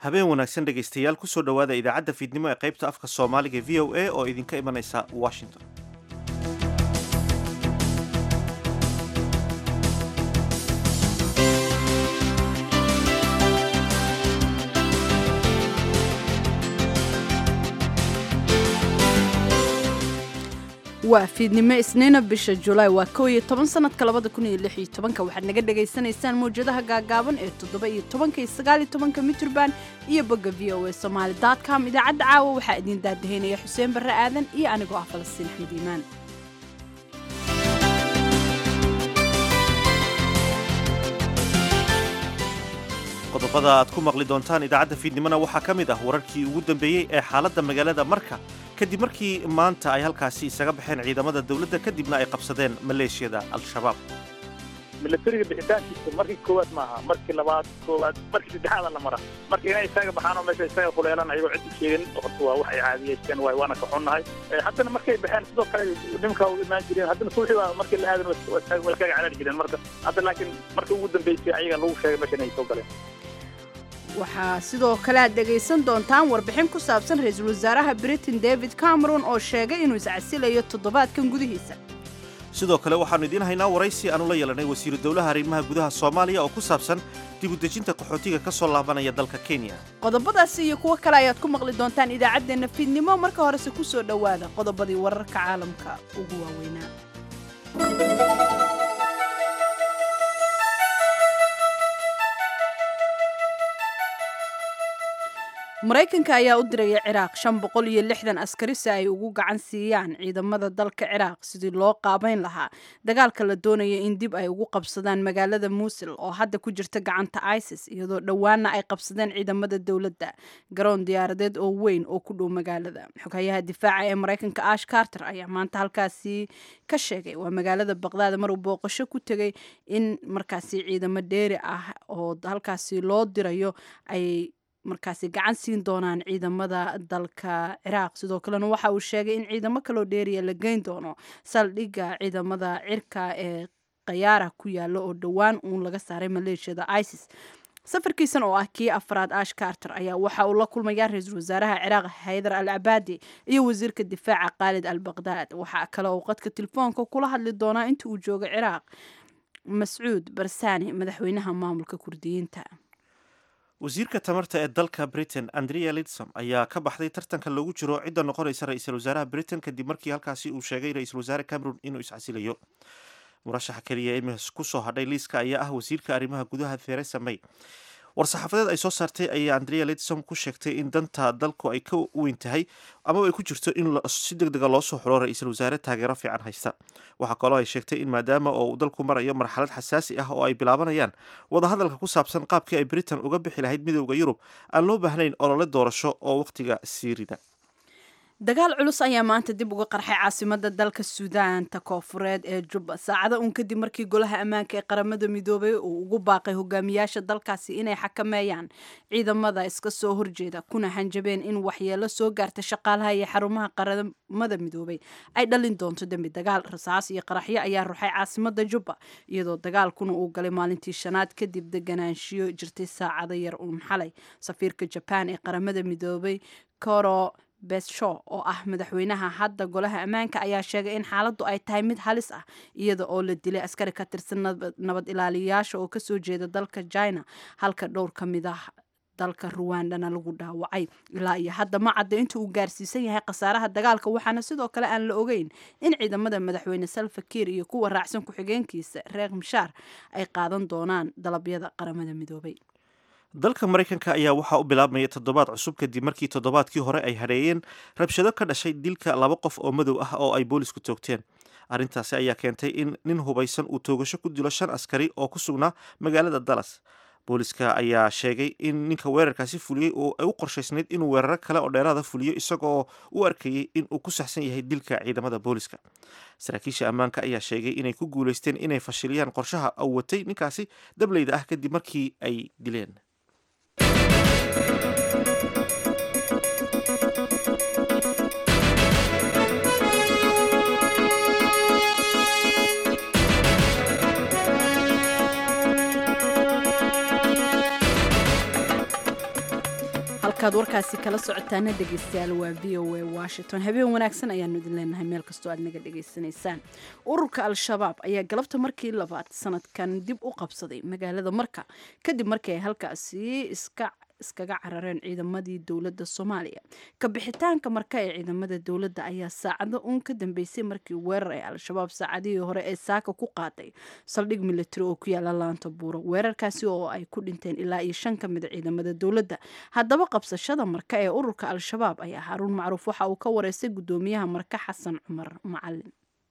habeen wanaagsan dhegaystayaal kusoo dhowaada idaacadda fiidnimo ee qaybta afka soomaaliga v o a oo idinka imanaysa washington waa fiidnimo isniina bisha julaay waa kow iyo toban sanadka labada kun iyo lix iyo tobanka waxaad naga dhagaysanaysaan mawjadaha gaagaaban ee toddoba iyo tobanka iyo sagaal iyo tobanka mitrban iyo bogga v o a somaali com idaacadda caawa waxaa idiin daadahaynaya xuseen barre aadan iyo anigoo ah falastiin axmed iimaan qodobada aad ku maqli doontaan idaacadda fiidnimona waxaa ka mid ah wararkii ugu dambeeyey ee xaaladda magaalada marka kadib markii maanta ay halkaasi isaga baxeen ciidamada dowladda kadibna ay qabsadeen maleeshiyada al-shabaab milatariga bixitaankiisa markii koowaad maaha markii labaad koowaad markii saddexaada la mara marka inay isaga baxaan oo meesha isaga kuleelan ayagoo cid u sheegin horta waa wax ay caadiyeysteen waay waana ka xunnahay haddana markay baxeen sidoo kale nimankaa u imaan jireen haddana suuxii waa markii la aadan waa iskaga caraari jireen marka hadda laakiin marka ugu dambeysay ayaga lagu sheegay meesha inay soo galeen waxaa sidoo kale aad dhegaysan doontaan warbixin ku saabsan ra-iisul wasaaraha britain david cameron oo sheegay inuu iscasilayo toddobaadkan gudihiisa sidoo kale waxaannu idiin haynaa waraysi aanu la yeelanay wasiiru dowlaha arrimaha gudaha soomaaliya oo ku saabsan dibudejinta qaxootiga ka soo laabanaya dalka kenya qodobadaasi iyo kuwo kale ayaad ku maqli doontaan idaacaddeenna fiidnimo marka horese ku soo dhowaada qodobadii wararka caalamka ugu waaweynaa maraykanka ayaa u diraya ciraaq shan boqol iyo lixdan askari si ay ugu gacan siiyaan ciidamada dalka ciraaq sidii loo qaabayn lahaa dagaalka la doonaya in dib ay ugu qabsadaan magaalada muusil oo hadda ku jirta gacanta isis iyadoo dhowaana ay qabsadeen ciidamada dowladda garoon diyaaradeed oo weyn oo ku dhow magaalada xoghayaha difaaca ee maraykanka ash carter ayaa maanta halkaasi ka sheegay waa magaalada baqdaad maruu booqasho ku tegay in markaasi ciidamo dheeri ah oo halkaasi loo dirayo ay markaasi gacan siin doonaan ciidamada dalka ciraaq sidoo kalena waxa uu sheegay in ciidamo kaloo dheeriya la geyn doono saldhigga ciidamada cirka ee khayaara ku yaala oo dhowaan uun laga saaray maleeshiyada isis safarkiisan oo ah kii afraad ash carter ayaa waxa uu la kulmayaa ra-iisul wasaaraha ciraaq haydar al cabaadi iyo wasiirka difaaca khaalid al baqdaad waxaa kale oo qadka telefoonka kula hadli doonaa inta uu joogo ciraaq mascuud barsani madaxweynaha maamulka kurdiyiinta wasiirka tamarta ee dalka britain andrea lidsom ayaa ka baxday tartanka loogu jiro cidda noqonaysa ra-iisul wasaaraha britain kadib markii halkaasi uu sheegay ra-iisul wasaare cameron inuu iscasilayo murashaxa keliya ee iminka kusoo hadhay liiska ayaa ah wasiirka arrimaha gudaha theresa may war-saxaafadeed ay soo saartay ayaa andrea lidsom ku sheegtay in danta dalku ay ka weyn tahay amaba ay ku jirto in si deg dega loo soo xulo ra-iisul wasaare taageero fiican haysta waxaa kaloo ay sheegtay in maadaama oo uu dalku marayo marxalad xasaasi ah oo ay bilaabanayaan wadahadalka ku saabsan qaabkii ay britain uga bixi lahayd midowda yurub aan loo baahnayn olole doorasho oo wakhtiga sii rida dagaal culus ayaa maanta dib uga qarxay caasimada dalka suudaanta koofureed ee jubba saacado uun kadib markii golaha ammaanka ee qaramada midoobay uu ugu baaqay hogaamiyaasha dalkaasi inay xakameeyaan ciidamada iska soo horjeeda kuna hanjabeen in waxyeelo soo gaarta shaqaalaha iyo xarumaha qaramada midoobay ay dhalin doonto dembi dagaal rasaas iyo qaraxyo ayaa ruxay caasimada jubba iyadoo dagaalkuna uu galay maalintii shanaad kadib deganaanshiyo jirtay saacado yar uun xalay safiirka jabaan ee qaramada midoobay koro beshaw oo ah madaxweynaha hadda golaha ammaanka ayaa sheegay in xaaladdu ay tahay mid halis ah iyada oo la dilay askari ka tirsan nabad ilaaliyayaasha oo kasoo jeeda dalka china halka dhowr ka mid ah dalka ruwandana lagu dhaawacay ilaa iyo hadda ma cadda inta uu gaarsiisan yahay khasaaraha dagaalka waxaana sidoo kale aan la ogeyn in ciidamada madaxweyne salva kiir iyo kuwa raacsan ku-xigeenkiisa reer mishaar ay qaadan doonaan dalabyada qaramada midoobay dalka maraykanka ayaa waxaa u bilaabmaya toddobaad cusub kadib markii toddobaadkii hore ay hadheeyeen rabshado ka dhashay dilka laba qof oo madow ah oo ay boolisku toogteen arrintaasi ayaa keentay in nin hubaysan uu toogasho ku dilo shan askari oo ku sugnaa magaalada dallas booliska ayaa sheegay in ninka weerarkaasi fuliyey oo ay u qorshaysnayd inuu weeraro kale oo dheeraada fuliyo isagoo u arkayey in uu ku saxsan yahay dilka ciidamada booliska saraakiisha ammaanka ayaa sheegay inay ku guulaysteen inay fashiliyaan qorshaha uu watay ninkaasi dableyda ah kadib markii ay dileen halkaad warkaasi kala socotaana dhegeystayaal waa v o a washington habeen wanaagsan ayaanu idin leenahay meel kastoo aad naga dhegaysanaysaan ururka al-shabaab ayaa galabta markii labaad sanadkan dib u qabsaday magaalada marka kadib markii ay halkaasi iska iskaga carareen ciidamadii dowladda soomaaliya kabixitaanka marka ee ciidamada dowladda ayaa saacado uun ka dambeysay markii weerar ay al-shabaab saacadihii hore ee saaka ku qaaday saldhig militari oo ku yaala laanta buuro weerarkaasi oo ay ku dhinteen ilaa iyo shan ka mida ciidamada dowladda haddaba qabsashada marka ee ururka al-shabaab ayaa haruun macruuf waxa uu ka wareystay guddoomiyaha marka xasan cumar macalin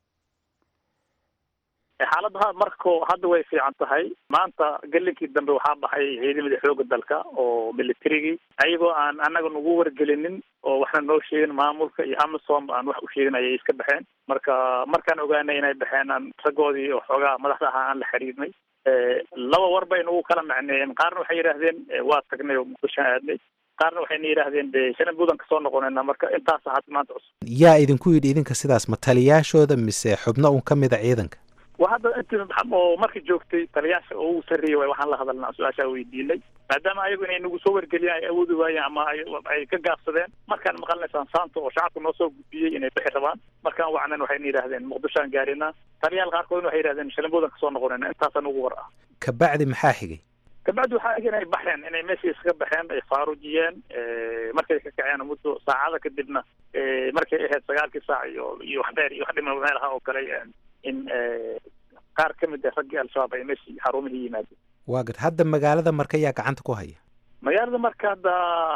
xaaladaha marko hadda way fiican tahay maanta gelinkii dambe waxaa baxay ciidamadii xooga dalka oo militarigii ayagoo aan anaga nagu wargelinin oo waxna noo sheegin maamulka iyo amasom aan wax u sheegin ayay iska baxeen marka markaan ogaanay inay baxeen aan raggoodii oo xoogaa madaxda ahaa aan la xiriirnay laba war bay nagu kala macneeyeen qaarna waxay yidhaahdeen waa tagnay oo muqdishoan aadnay qaarna waxayna yidhaahdeen de shanan buudan kasoo noqonayna marka intaas had maanta cusub yaa idinku yidhi idinka sidaas ma taliyaashooda mise xubno un ka mida ciidanka wa hadda inti oo markii joogtay taliyaasha oo ugu sarreeyay way waxaan la hadalnaa su-aashaa weydiinay maadaama ayagu inay nagu soo wargeliyaan ay awoodi waayeen ama ay ka gaabsadeen markaan maqalnaysaan saanta oo shacabka noo soo gudbiyey inay bixi rabaan markaan wacnan waxayna yidhahdeen muqdishoaan gaarinaa taliyaal qaarkoodna waxay yidhahdeen shalambuudan kasoo noqonayna intaasaan ugu war ah kabacdi maxaa xigay kabacdi waxaa eg inay baxeen inay meeshii iskaga baxeen ay faarujiyeen markay ka kaceen muddo saacada kadibna markay ahayd sagaalkii saac iyo iyo wax dheer iyo wax dhima meel ahaa oo kale in qaar ka mid ah raggii al-shabaab ay meeshii xarumihii yimaadeen waa gad hadda magaalada marka yaa gacanta ku haya magaalada marka hadda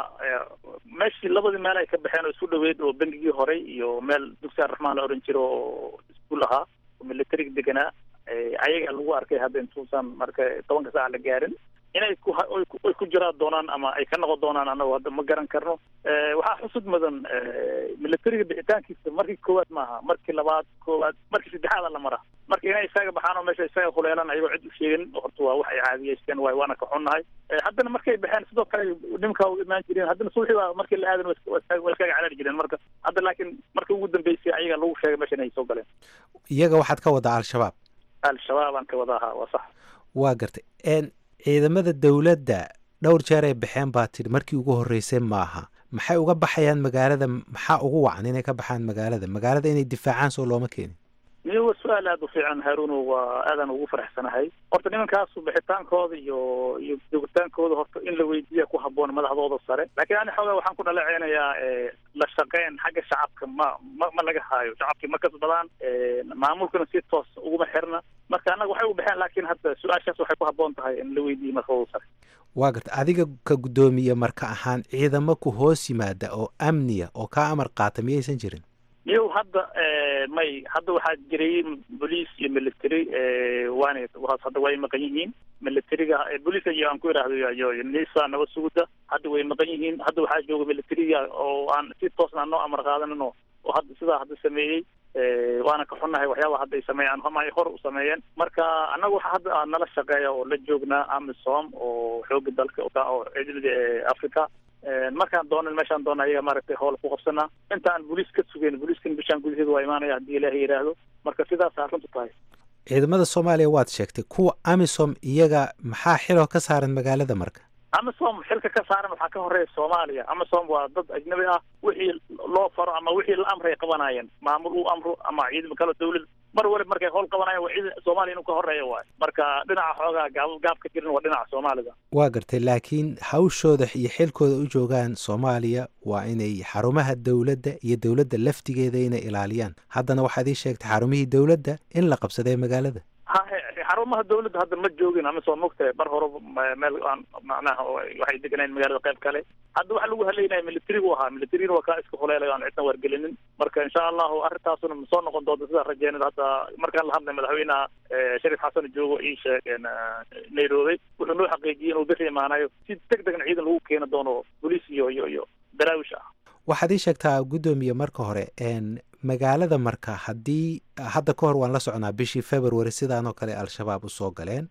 meeshii labadii meel ay ka baxeen oo isku dhaweyd oo bengigii horey iyo meel dugsi arraxmaan la oran jiro oo iskuol ahaa oo militariga deganaa ayaga lagu arkay hadda intuusan marka tobanka saac la gaarin inay ku ay ku jiraan doonaan ama ay ka noqon doonaan anagu hadda ma garan karno waxaa xusud mudan militariga bixitaankiisa markii koowaad maaha markii labaad koowaad markii saddexaada la mara marka inay isaga baxaan oo meesha isaga kuleelan ayagoo cid u sheegin horta waa wax ay caadiyeysteen waay waana ka xunnahay haddana markay baxeen sidoo kale nimankaa u imaan jireen haddana suuxii baa markii la aadan waa iskaga calaali jireen marka hadda laakiin markii ugu dambeysay ayaga lagu sheegay meesha inay soo galeen iyaga waxaad ka wadaa al-shabaab al-shabaab aan ka wadaaha waa sax waa gartay ciidamada dowladda dhowr jeer ay baxeen baa tidhi markii ugu horreysay maaha maxay uga baxayaan magaalada maxaa ugu wacan inay ka baxaan magaalada magaalada inay difaacaan soo looma keenin miyo waa su-aal aada u fiican haaruno waa aadaan ugu faraxsanahay horta nimankaasu bixitaankooda iyo iyo joogitaankooda horta in la weydiiya ku haboon madaxdooda sare laakiin ani xoogaa waxaan ku dhaleceynayaa la shaqeyn xagga shacabka ma ma ma laga haayo shacabkii ma kasbadaan maamulkana si toos uguma xirna marka annaga waxay u baxeen laakiin hadda su-aashaas waxay ku haboon tahay in la weydiiyo madaxdooda sare waa garta adiga ka guddoomiye marka ahaan ciidamo ku hoos yimaada oo amniya oo kaa amar qaata miyaysan jirin miyow hadda may hadda waxaa jiray boliis iyo military waana hadda way maqan yihiin militariga booliiska iyo aan ku idhaahdo iyo nisa nabad sugudda hadda way maqan yihiin hadda waxaa jooga militariga oo aan si toosna noo amar qaadanin oo oo hadda sidaa hadda sameeyey waana ka xunnahay waxyaaba hadda ay sameeyaan ama ay hor u sameeyeen marka annaga waxa hadda nala shaqeeya oo la joognaa amisom oo xooga dalka oo ciidamada africa markaan doonan meeshaan doona ayaga maaragtay howl ku qabsanaa inta aan booliis ka sugeyn booliiskan bishaan gudaheeda waa imaanaya haddii ilaahay yidhaahdo marka sidaasa runtu tahay ciidamada soomaaliya waad sheegtay kuwa amisom iyaga maxaa xiloo ka saaran magaalada marka amisom xilka ka saaran waxaa ka horeeya soomaaliya amisom waa dad ajnabi ah wixii loo faro ama wixii la amray qabanayeen maamul uu amro ama ciidamo kale dawlad mar waliba markay howl qabanayan waa ciidan soomaaliya inuu ka horeeya waayo marka dhinaca xoogaa gaab gaab ka jirin waa dhinaca soomaalida waa gartay laakiin hawshooda iyo xilkooda u joogaan soomaaliya waa inay xarumaha dowladda iyo dowladda laftigeeda inay ilaaliyaan haddana waxaad ii sheegtay xarumihii dowladda in la qabsaday magaalada ha xarumaha dawladda hadda ma joogin ama soo mogtahay bar hore meel aan macnaha waxay deganayn magaalada qayb kale hadda waxa lagu haleynaya militarigu ahaa militarina waa kaa iska huleelay aan cidna wargelinin marka insha allahu arrintaasuna ma soo noqon doonta sidaa rajeynada hadda markaan la hadlay madaxweynaha sharif xasan joogo ii sheegeen nairobi wuxuu noo xaqiijiyey inuu bixi imaanayo si deg degna ciidan lagu keeni doono boliis iyo iyo iyo daraawish ah waxaad ii sheegtaa guddoomiye marka hore magaalada marka haddii hadda ka hor waan la socnaa bishii february sidaanoo kale al-shabaab usoo galeen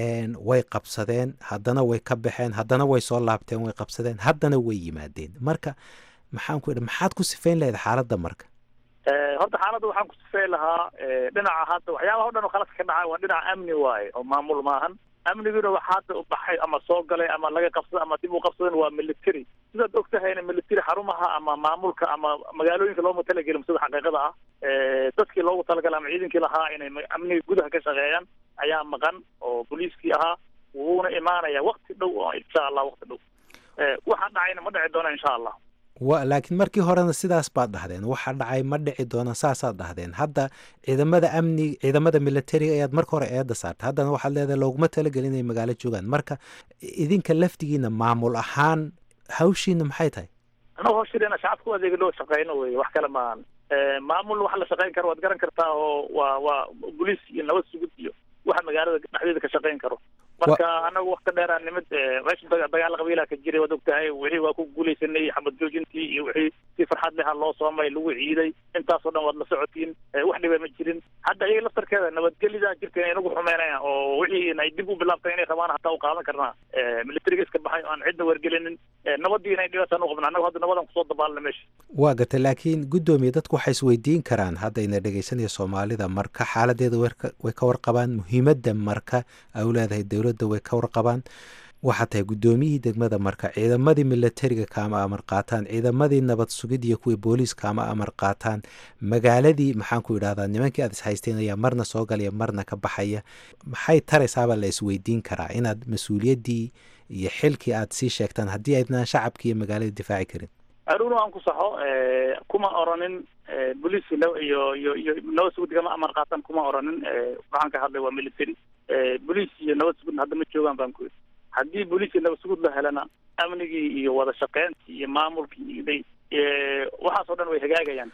way qabsadeen haddana way ka baxeen haddana way soo laabteen way qabsadeen haddana way yimaadeen marka maxaan ku idhi maxaad ku sifayn lahayd xaaladda marka horta xaaladda waxaan ku sifeyn lahaa dhinaca hadda waxyaabaha o dhan oo khaladka ka dhaca waa dhinaca amni waaye oo maamul maahan amniguna waxa hadda u baxay ama soo galay ama laga qabsada ama dib u qabsadan waa military sidaad og tahayna military xarumaha ama maamulka ama magaalooyinka looma talagelin sida xaqiiqada ah dadkii loogu talagalay ama ciidankii lahaa inay amniga gudaha ka shaqeeyaan ayaa maqan oo booliiskii ahaa wuuna imaanaya wakti dhow oo insha allah wakti dhow waxaa dhacayna ma dhici doona insha allah wa laakiin markii horena sidaas baad dhahdeen waxa dhacay ma dhici doona saasaad dhahdeen hadda ciidamada amni ciidamada militariga ayaad marka hore eedda saartay haddana waxaad leedahay looguma talagelin inay magaalo joogaan marka idinka laftigiina maamul ahaan hawshiina maxay tahay annagu hawshideena shacabka u adeega loo shaqeyno wey wax kale maahan maamul waxa la shaqeyn karo waad garan kartaa oo waa waa boliis iyo nabad sugud iyo waxa magaalada dhexdeeda ka shaqeyn karo marka anagu wakti dheeraa nimid meesha dagaal qabiilaa ka jiray waad og tahay wixii waa ku guuleysanay xabad joojintii iyo wixii si farxad leha loo soomay lagu ciiday intaasoo dhan waad la socotiin wax dhiba ma jirin hadda iyaga laftarkeeda nabadgelida jirka inay nagu xumeynayaan oo wixii ay dib u bilaabtay inay rabaan hataa u qaadan karnaa militariga iska baxay oo aan cidna wargelinin nabadii inay dhibataan u qabna annagu hadda nabadan kusoo dabaalna meesha waa gartay laakiin guddoomiye dadku waxay isweydiin karaan haddayna dhegeysanaya soomaalida marka xaaladeeda way ka warqabaan muhiimadda marka ay u leedahay dowladda way ka warqabaan waxaa tahay guddoomiyihii degmada marka ciidamadii militariga kaama amar qaataan ciidamadii nabad sugid iyo kuwii booliis kaama amar qaataan magaaladii maxaan ku idhahdaa nimankii aad ishaysteen ayaa marna soo galaya marna ka baxaya maxay taraysaabaa la isweydiin karaa inaad mas-uuliyaddii iyo xilkii aad sii sheegtaan haddii aydnaan shacabkii iyo magaalada difaaci karin aruun aan ku saxo kuma oranin boliis iyo iyo iyo nabad sugud kama amar qaatan kuma oranin waxaan ka hadlay waa military boliis iyo nabad sugudna hadda ma joogaan baan ku yidhi haddii boliis iyo nabad sugud la helana amnigii iyo wada shaqeyntii iyo maamulkii waxaas oo dhan way hagaagayaan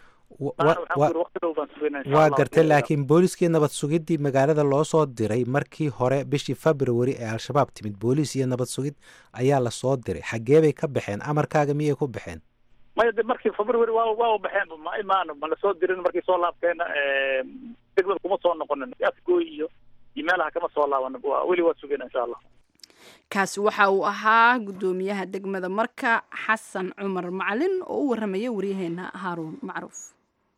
waa gartay laakiin booliiskii nabad sugidii magaalada loo soo diray markii hore bishii february ee al-shabaab timid booliis iyo nabad sugid ayaa lasoo diray xaggee bay ka baxeen amarkaaga miyay ku baxeen maya de markii february waa waa baxeen ma imaano ma lasoo dirin markii soo laabteena degmada kuma soo noqonin afgooy iyo iyo meelaha kama soo laaban weli waa sugeen insha allah kaasi waxa uu ahaa guddoomiyaha degmada marka xasan cumar macalin oo u warramaya waryaheena haaruun macruuf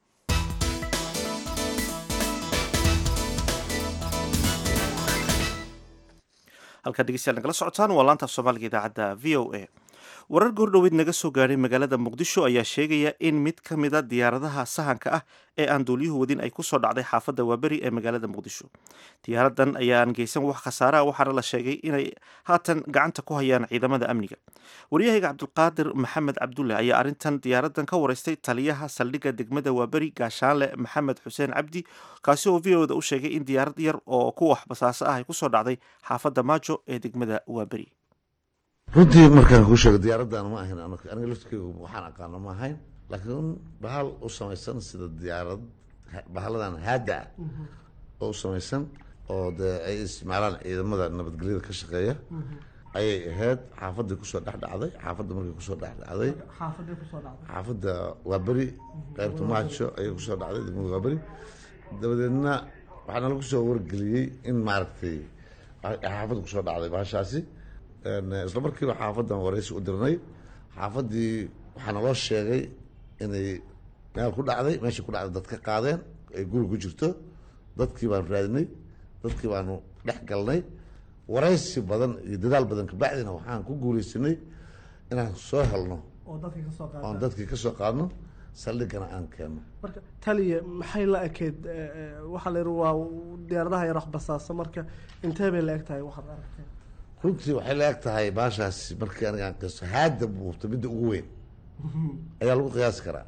halkaad dhegeystayaal nagala socotaan waa laanta af soomaaliga idaacadda v o a warar goordhoweyd naga soo gaadhay magaalada muqdisho ayaa sheegaya in mid ka mida diyaaradaha sahanka ah ee aan duuliyuhu wadin ay kusoo dhacday xaafadda waaberi ee magaalada muqdisho diyaaradan ayaan geysan wax khasaare ah waxaana la sheegay inay haatan gacanta ku hayaan ciidamada amniga waryahayga cabdulqaadir maxamed cabdulle ayaa arrintan diyaaradan ka wareystay taliyaha saldhigga degmada waaberi gaashaanle maxamed xuseen cabdi kaasi oo v o da u sheegay in diyaarad yar oo ku wax basaaso ah ay kusoo dhacday xaafadda maajo ee degmada waaberi runtii markaan kuu sheego diyaaraddan ma ahayn aniga laftirkeygu waxaan aqaano ma ahayn laakiin bahal u samaysan sida diyaarad bahaladan haada ah oo u samaysan oo dee ay isticmaalaan ciidamada nabadgelyada ka shaqeeya ayay ahayd xaafaddii kusoo dhex dhacday xaafadda markay kusoo dhex dhacday xaafadda waa beri qaybta maajo ayay kusoo dhacday degmada waa beri dabadeedna waxaana lagu soo wargeliyey in maaragtay xaafadda kusoo dhacday bahashaasi isla markiiba xaafaddan waraysi u dirnay xaafaddii waxaana loo sheegay inay meel ku dhacday meeshai ku dhacday dad ka qaadeen ay guri ku jirto dadkii baanu raadinay dadkii baanu dhex galnay waraysi badan iyo dadaal badan kabacdina waxaan ku guuleysanay inaan soo helno oon dadkii kasoo qaadno saldhigana aan keenno marka taliya maxay la ekeyd waxaa la yidhi waa diyaaradaha yar wax basaasa marka intee bay la eg tahay waxaad aragteen runtii waxay la eg tahay baashaasi markii aniga aan qiso haada buubta midda ugu weyn ayaa lagu qiyaasi karaa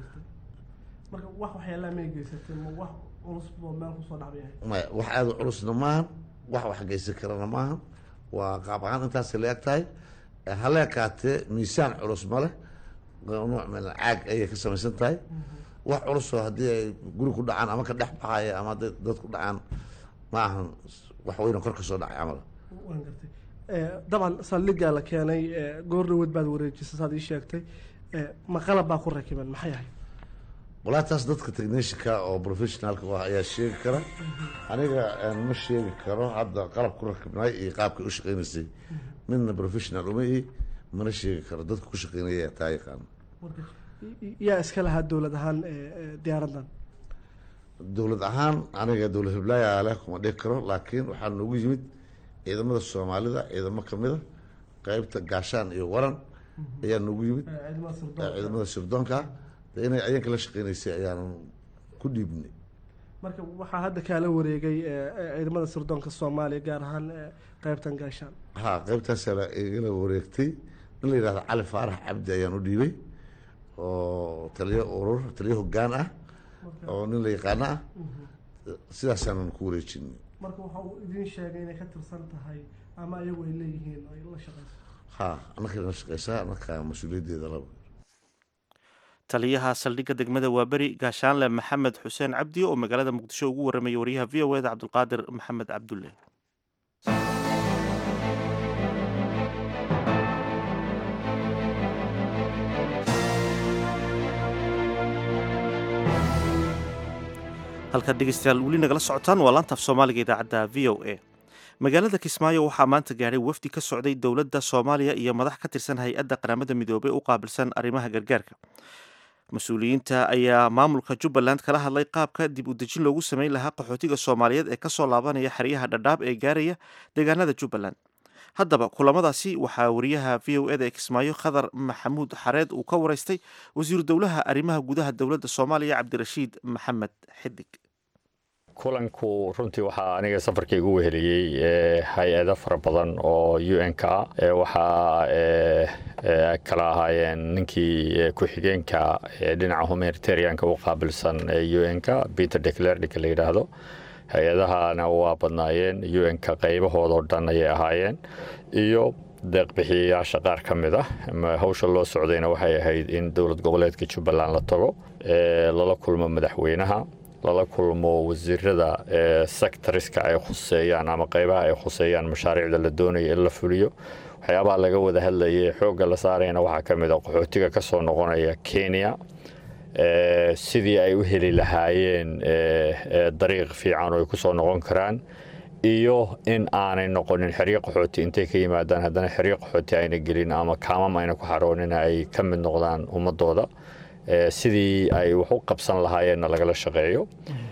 marka wax waxyaalaha may geysatay ma wax culus boo meel kusoo dhacbayahay maya wax aada u culusna maahan wax wax geysan karana maahan waa qaab ahaan intaasay la eg tahay hala ekaatee miisaan culus ma leh nuuc meel caag ayay ka samaysan tahay wax culusoo haddii ay guri ku dhacaan ama ka dhex baxaya ama hadday dad ku dhacaan ma ahan wax weyna kor ka soo dhacay camal waan gartay dabcan saldhiggaa la keenay goor dhaweed baad wareejisay saad ii sheegtay ma qalab baa ku rakiban maxay ahayd walaa taas dadka technishanka oo professionaalka u ah ayaa sheegi kara aniga ma sheegi karo hadda qalab ku rakibnay iyo qaabkay u shaqeynaysay midna professional uma ihi mana sheegi karo dadka ku shaqeynaya taa yaqaano yaa iska lahaa dowlad ahaan diyaaraddan dowlad ahaan aniga dowlad hiblaayaa leh kuma dhihi karo laakiin waxaa noogu yimid ciidamada soomaalida ciidamo kamida qeybta gaashaan iyo waran ayaa noogu yimid ciidamada sirdoonka inay ayanka la shaqeynaysay ayaan ku dhiibnay marka waxaa hadda kaala wareegay ciidamada sirdoonka soomaaliya gaar ahaan qeybtan gaashaan ha qeybtaasaa igala wareegtay in la yidhahdo cali faarax cabdi ayaan u dhiibay oo taliyo urur taliyo hogaan ah oo nin la yaqaano ah sidaasaanan ku wareejinay marka waxa uu idin sheegay inay ka tirsan tahay ama ayagu ay leeyihiin ay la shaqeyso ha annaka la shaqeysaa annaka mas-uuliyaddeeda laba taliyaha saldhigga degmada waaberi gaashaanle maxamed xuseen cabdi oo magaalada muqdisho ugu warramaya wariyaha v o eda cabdulqaadir maxamed cabdulle halkaad dhegeystayaal weli nagala socotaan waa laantaaf soomaaliga idaacadda v o a magaalada kismaayo waxaa maanta gaadhay wafdi ka socday dowladda soomaaliya iyo madax ka tirsan hay-adda qaramada midoobey u qaabilsan arrimaha gargaarka mas-uuliyiinta ayaa maamulka jubbaland kala hadlay qaabka dib u dejin loogu sameyn lahaa qaxootiga soomaaliyeed ee kasoo laabanaya xeryaha dhadhaab ee gaaraya deegaanada jubbaland haddaba kulamadaasi waxaa wariyaha v o eda ee kismaayo khadar maxamuud xareed uu ka wareystay wasiiru dowlaha arrimaha gudaha dowladda soomaaliya cabdirashiid maxamed xidig kulanku runtii waxaa aniga safarkayga u weheliyey hay-ado fara badan oo u n k waxaa kala ahaayeen ninkii ku-xigeenka dhinaca humanitarianka u qaabilsan u n k peter declernika la yidhaahdo hay-adahana waa badnaayeen u n k qaybahoodao dhan ayay ahaayeen iyo deeqbixiyayaasha qaar ka mid ah hawsha loo socdayna waxay ahayd in dowlad goboleedka jubbaland la tago lala kulmo madaxweynaha lala kulmo wasiirada sectoriska ay khuseeyaan ama qaybaha ay khuseeyaan mashaariicda la doonaya in la fuliyo waxyaabaha laga wada hadlayay xoogga la saarayna waxaa ka mid a qaxootiga ka soo noqonaya kenya sidii ay u heli lahaayeen dariiq fiican oo ay ku soo noqon karaan iyo in aanay noqonin xeryo qaxooti intay ka yimaadaan haddana xeryo qaxooti ayna gelin ama kaamam ayna ku xaroonin ay ka mid noqdaan ummadooda sidii ay wax u qabsan lahaayeenna lagala shaqeeyo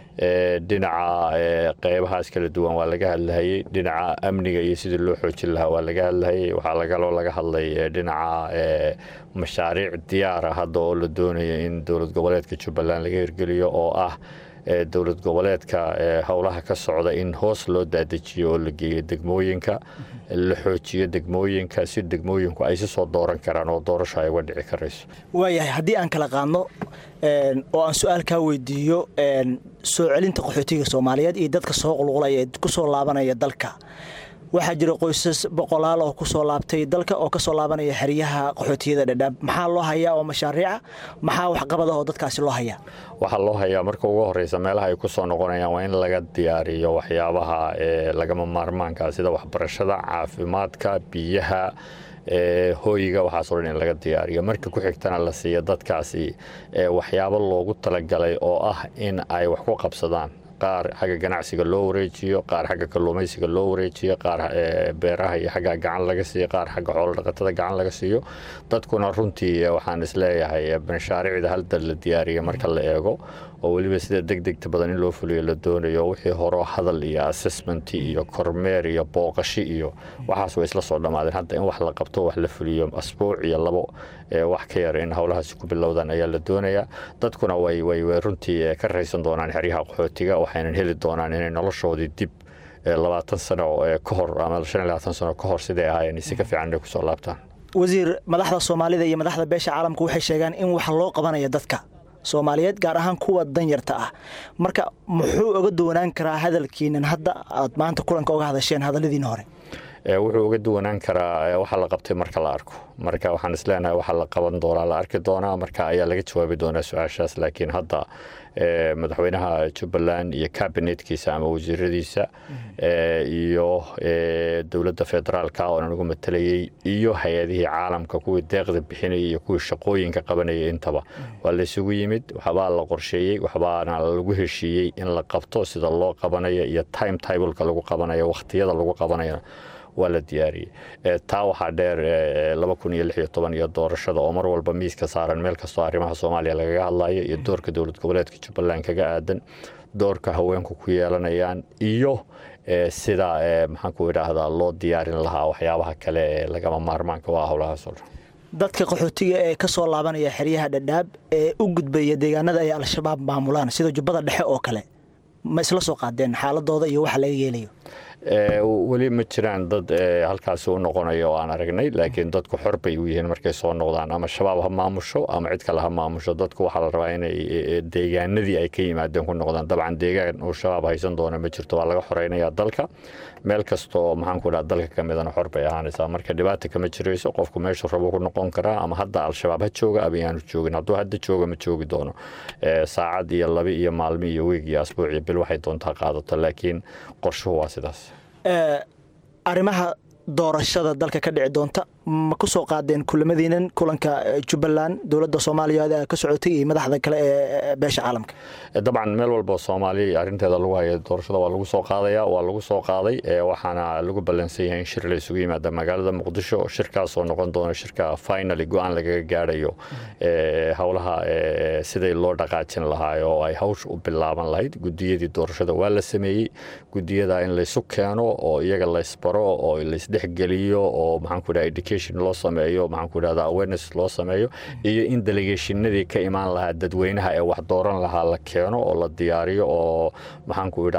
dhinaca qeybahaas kala duwan waa laga hadlahayey dhinaca amniga iyo sidii loo xoojin lahaa waa laga hadlahayey waxaa lagaloo laga hadlay dhinaca mashaariic diyaara hadda oo la doonayo in dowlad goboleedka jubbaland laga hirgeliyo oo ah dowlad goboleedka howlaha ka socda in hoos loo daadejiyo oo la geeyo degmooyinka la xoojiyo degmooyinka si degmooyinku ay si soo dooran karaan oo doorasho ay uga dhici karayso waayahay haddii aan kala qaadno oo aan su-aal kaa weydiiyo soo celinta qaxootiga soomaaliyeed iyo dadka soo qulqulaya ee ku soo laabanaya dalka waxaa jira qoysas boqolaal oo kusoo laabtay dalka oo kasoo laabanaya xeryaha qaxootiyada dhadhaab maxaa loo hayaa oo mashaariica maxaa waxqabad ah oo dadkaasi loo hayaa waxaa loo hayaa marka ugu horeysa meelaha ay ku soo noqonayaan waa in laga diyaariyo waxyaabaha lagama maarmaanka sida waxbarashada caafimaadka biyaha hooyiga waxaasoo dhan in laga diyaariyo marka ku xigtana la siiya dadkaasi waxyaabo loogu talagalay oo ah in ay wax ku qabsadaan qaar xagga ganacsiga loo wareejiyo qaar xagga kalluumaysiga loo wareejiyo qaar beeraha iyo xagga gacan laga siiyo qaar xagga xoolo dhaqatada gacan laga siiyo dadkuna runtii waxaan isleeyahay mashaariicda halda la diyaariya marka la eego oo weliba sida deg degta badan in loo fuliyo la doonayo wixii horo hadal iyo assessment iyo kormeer iyo booqashi iyo waxaas way isla soo dhammaadeen hadda in wax la qabto wax la fuliyo asbuuc iyo labo wax ka yar in howlahaasi ku bilowdaan ayaa la doonayaa dadkuna way way runtii ka raysan doonaan xeryaha qaxootiga waxaynan heli doonaan inay noloshoodii dib labaatan sano ka hor ama shan iyo labaatan sano ka hor siday ahaayeen si ka fiican inay kusoo laabtaan wasiir madaxda soomaalida iyo madaxda beesha caalamka waxay sheegaan in wax loo qabanayo dadka soomaaliyeed gaar ahaan kuwa danyarta ah marka muxuu oga doonaan karaa hadalkiinan hadda aad maanta kulanka oga hadasheen hadalladiina hore wuxuu uga duwanaan karaa waxa la qabtay marka la arko marka waxaan isleenahay waxa la qaban doonaa la arki doonaa marka ayaa laga jawaabi doonaa su-aashaas laakiin hadda madaxweynaha jubbaland iyo kabinetkiisa ama wasiiradiisa iyo dowladda federaalka oo anigu matalayey iyo hay-adihii caalamka kuwii deeqda bixinayay iyo kuwii shaqooyinka qabanayay intaba waa laysugu yimid waxbaa la qorsheeyey waxbaana lagu heshiiyey in la qabto sida loo qabanayo iyo time tibleka lagu qabanayo wakhtiyada lagu qabanayo waa la diyaariyey taa waxaa dheer laba kun iyo lix iyo toban iyo doorashada oo mar walba miiska saaran meel kastoo arrimaha soomaaliya lagaga hadlayo iyo doorka dowlad goboleedka jubbaland kaga aadan doorka haweenku ku yeelanayaan iyo sida maxaan ku idhaahdaa loo diyaarin lahaa waxyaabaha kale ee lagama maarmaanka waa howlahaasoo dhan dadka qaxootiga ee ka soo laabanaya xeryaha dhadhaab ee u gudbaya deegaanada ay al-shabaab maamulaan sida jubbada dhexe oo kale ma isla soo qaadeen xaaladooda iyo waxa laga yeelayo weli ma jiraan dad halkaasi u noqonaya oo aan aragnay laakiin dadku xor bay u yihiin markay soo noqdaan ama shabaab ha maamusho ama cid kale ha maamusho dadku waxaa la rabaa inay deegaanadii ay ka yimaadeen ku noqdaan dabcan deegaan uu shabaab haysan doona ma jirto waa laga xoreynaya dalka meel kastoo maxaan ku dhaha dalka ka midana xor bay ahaanaysaa marka dhibaata kama jirayso qofku meeshu rabo ku noqon karaa ama hadda al-shabaab ha jooga ama yaanu joogin hadduu hadda jooga ma joogi doono saacad iyo labi iyo maalmi iyo weeg iyo asbuuc iyo bil waxay doontaa qaadato laakiin qorshuhu waa sidaas arrimaha doorashada dalka ka dhici doonta ma ku soo qaadeen kulamadiinan kulanka jubbaland dowladda soomaaliya ka socotay iyo madaxda kale ee beesha caalamka dabcan meel walba soomaaliya arrinteeda lagu haya doorashada waa lagu soo qaadaya waa lagu soo qaaday waxaana lagu ballansan yahay in shir la isugu yimaada magaalada muqdisho shirkaasoo noqon doona shirka finally go-aan lagaga gaadhayo howlaha siday loo dhaqaajin lahaa oo ay hawsha u bilaaban lahayd gudiyadii doorashada waa la sameeyey gudiyada in laysu keeno oo iyaga laysbaro oo laysdhexgeliyo oo maxaan ku dhaha loo sameeyo maxaan ku idhahda awareness loo sameeyo iyo in delegationadii ka imaan lahaa dadweynaha ee wax dooran lahaa la keeno oo la diyaariyo oo maxaan ku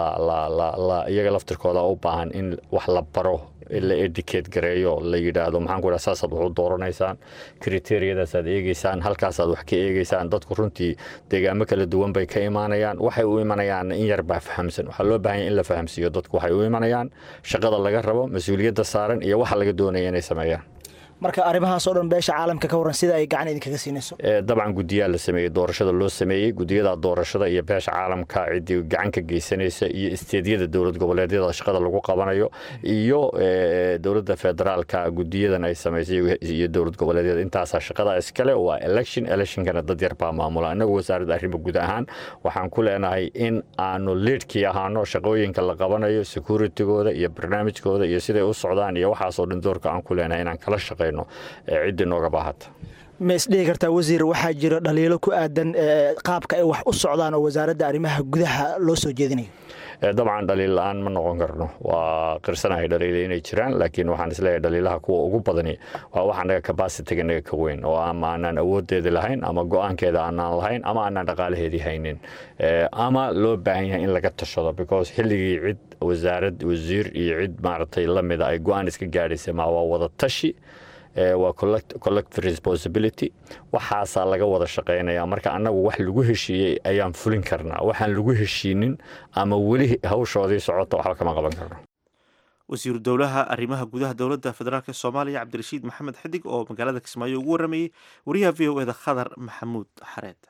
idhahdaa iyaga laftirkooda u baahan in wax la baro la edicate gareeyo la yidhaahdo maxaan ku idhahda saasaad wax u dooranaysaan kriteriyadaasaad eegeysaan halkaasaad wax ka eegeysaan dadku runtii deegaamo kala duwan bay ka imaanayaan waxay u imanayaan in yar baa fahamsan waxaa loo baahan in la fahamsiiyo dadku waxay u imanayaan shaqada laga rabo mas-uuliyadda saaran iyo waxa laga doonaya inay sameeyaan marka arrimahaasoo dhan beesha caalamka ka waran sida ay gacan idinkaga siinayso dabcan gudiyaa la sameeyey doorashada loo sameeyey gudiyada doorashada iyo beesha caalamka ciddii gacan ka geysanaysa iyo isteedyada dowlad goboleedyada shaqada lagu qabanayo iyo dowladda federaalka gudiyadan ay samaysay iyo dowlad goboleedyada intaasaa shaqada iskale waa election electionkana dad yar baa maamula innagu wasaaradda arrimo guud ahaan waxaan ku leenahay in aanu liidhkii ahaano shaqooyinka la qabanayo securitigooda iyo barnaamijkooda iyo siday u socdaan iyo waxaasoo dhan doorka aan ku leenahay inaan kala shaqeyn ciddii nooga baahata ma isdhihi kartaa wasiir waxaa jira dhaliilo ku aadan qaabka ay wax u socdaan oo wasaaradda arrimaha gudaha loo soo jeedinayo dabcan dhaliil la-aan ma noqon karno waa qirsanahay dhaliila inay jiraan laakiin waxaan isleeyahay dhaliilaha kuwa ugu badani waa wax anaga kabasitiga naga ka weyn oo ama aanaan awoodeedi lahayn ama go-aankeeda aanaan lahayn ama aanaan dhaqaalaheedii haynin ama loo baahan yahay in laga tashado because xilligii cid wasaarad wasiir iyo cid maaragtay lamida ay go-aan iska gaadhaysa ma waa wada tashi waa collective responsibility waxaasaa laga wada shaqaynaya marka annagu wax lagu heshiiyey ayaan fulin karnaa waxaan lagu heshiinin ama weli hawshoodii socota waxba kama qaban karno wasiiru dowlaha arrimaha gudaha dowladda federaalk soomaaliya cabdirashiid maxamed xidig oo magaalada kismaayo ugu waramayey wariyaha v o eda khadar maxamuud xareed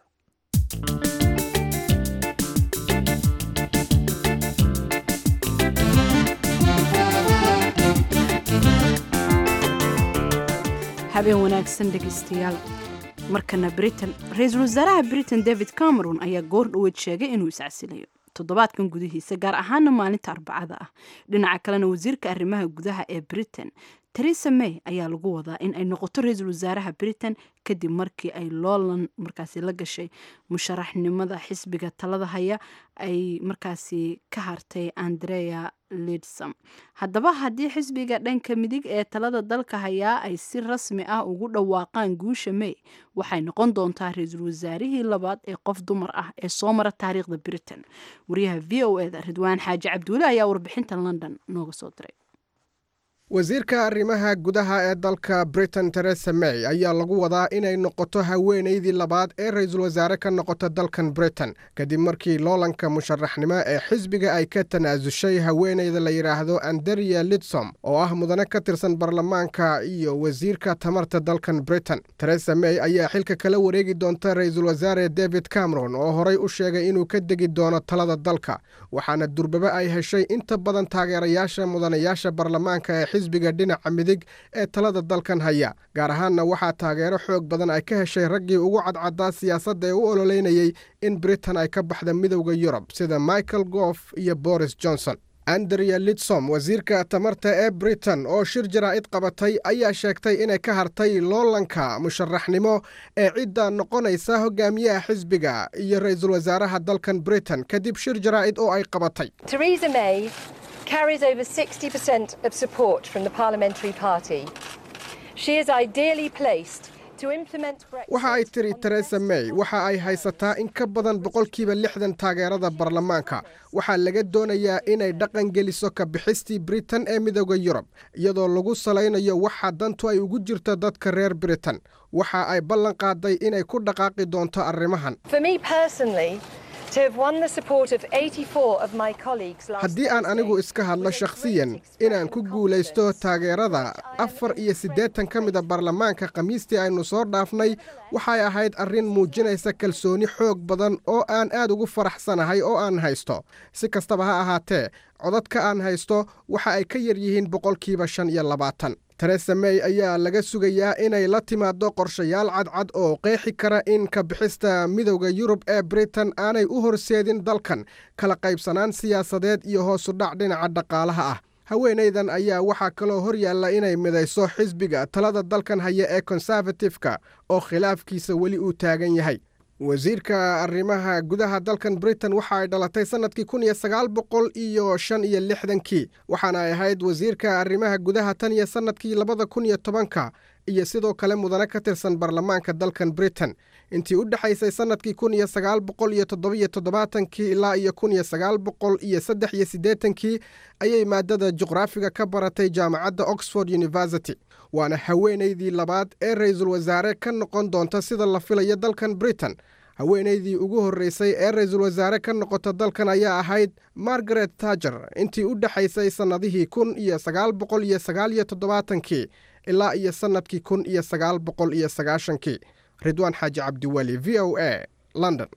habeen wanaagsan dhegeystayaal markana britain ra-iisul wasaaraha britain david cameron ayaa goor dhaweyd sheegay inuu iscasilayo toddobaadkan gudihiisa gaar ahaana maalinta arbacada ah dhinaca kalena wasiirka arrimaha gudaha ee britain teresa may ayaa lagu wadaa in ay noqoto ra-iisul wasaaraha britain kadib markii ay loolan markaasi la gashay musharaxnimada xisbiga talada haya ay markaasi ka hartay andrea lidsom haddaba haddii xisbiga dhanka midig ee talada dalka hayaa ay si rasmi ah ugu dhawaaqaan guusha may waxay noqon doontaa ra-iisul wasaarihii labaad ee qof dumar ah ee soo mara taariikhda britain wariyaha v o eda ridwaan xaaji cabduule ayaa warbixinta london nooga soo diray wasiirka arrimaha gudaha ee dalka britain teresa may ayaa lagu wadaa inay noqoto haweenaydii labaad ee ra-iisul wasaare ka noqota dalkan britain kadib markii loolanka musharaxnimo ee xisbiga ay ka tanaasushay haweenayda la yidhaahdo anderia lidsom oo ah mudane ka tirsan baarlamaanka iyo wasiirka tamarta dalkan britain teresa may ayaa xilka kala wareegi doonta ra-iisul wasaare david cameron oo horay u sheegay inuu ka degi doono talada dalka waxaana durbaba ay heshay inta badan taageerayaasha mudanayaasha baarlamaanka ee xisbiga dhinaca midig ee talada dalkan haya gaar ahaanna waxaa taageero xoog badan ay ka heshay raggii ugu cadcadaa siyaasadda ee u ololeynayey in britain ay ka baxda midowda yurub sida michael goof iyo boris johnson andrea lidsom wasiirka tamarta ee britain oo shir jaraa'id qabatay ayaa sheegtay inay ka hartay loolanka musharaxnimo ee cidda noqonaysa hogaamiyaha xisbiga iyo ra-iisul wasaaraha dalkan britain kadib shir jaraa'id oo ay qabatay carries over 60% of support from the Parliamentary Party. She is ideally placed to implement Brexit. waxa ay tiri teresa may waxa ay haysataa in ka badan boqolkiiba lixdan taageerada baarlamaanka waxaa laga doonayaa inay dhaqan geliso ka bixistii britain ee midooda yurub iyadoo lagu salaynayo waxa dantu ay ugu jirto dadka reer britain waxa ay ballan qaaday inay ku dhaqaaqi doonto arrimahan For me personally, to have won the support of 84 of my colleagues last haddii aan anigu iska hadlo shakhsiyan inaan ku guulaysto taageerada afar iyo siddeetan ka mida baarlamaanka khamiistii aynu soo dhaafnay waxay ahayd arrin muujinaysa kalsooni xoog badan oo aan aad ugu faraxsanahay oo aan haysto si kastaba ha ahaatee codadka aan haysto waxa ay ka yar yihiin boqolkiiba shan iyo labaatan teresa may ayaa laga sugayaa inay la timaado qorshayaal cadcad oo qeexi kara in ka bixista midowda yurub ee britain aanay u horseedin dalkan kala qaybsanaan siyaasadeed iyo hoosudhac dhinaca dhaqaalaha ah haweenaydan ayaa waxaa kaloo hor yaalla inay midayso xisbiga talada dalkan haya ee konservatifka oo khilaafkiisa weli uu taagan yahay wasiirka arrimaha gudaha dalkan britain waxa ay dhalatay sannadkii kun iyo sagaal boqol iyo shan iyo lixdankii waxaana ay ahayd wasiirka arrimaha gudaha tan iyo sannadkii labada kun iyo tobanka iyo sidoo kale mudane ka tirsan baarlamaanka dalkan britain intii u dhexaysay sannadkii kun iyo sagaal boqol iyo toddobiyo toddobaatankii ilaa iyo kun iyo sagaal boqol iyo saddex iyo siddeetankii ayay maadada juqraafiga ka baratay jaamacadda oxford university waana haweenaydii labaad ee ra-iisul wasaare ka noqon doonta sida la filayo dalkan britain haweenaydii ugu horreysay ee ra-iisul wasaare ka noqota dalkan ayaa ahayd margaret tager intii u dhexaysay sannadihii kun iyo sagaal boqol iyo sagaal iyo toddobaatankii ilaa iyo sannadkii kun iyo sagaal boqol iyo sagaashankii ridwaan xaaji cabdiweli v o a london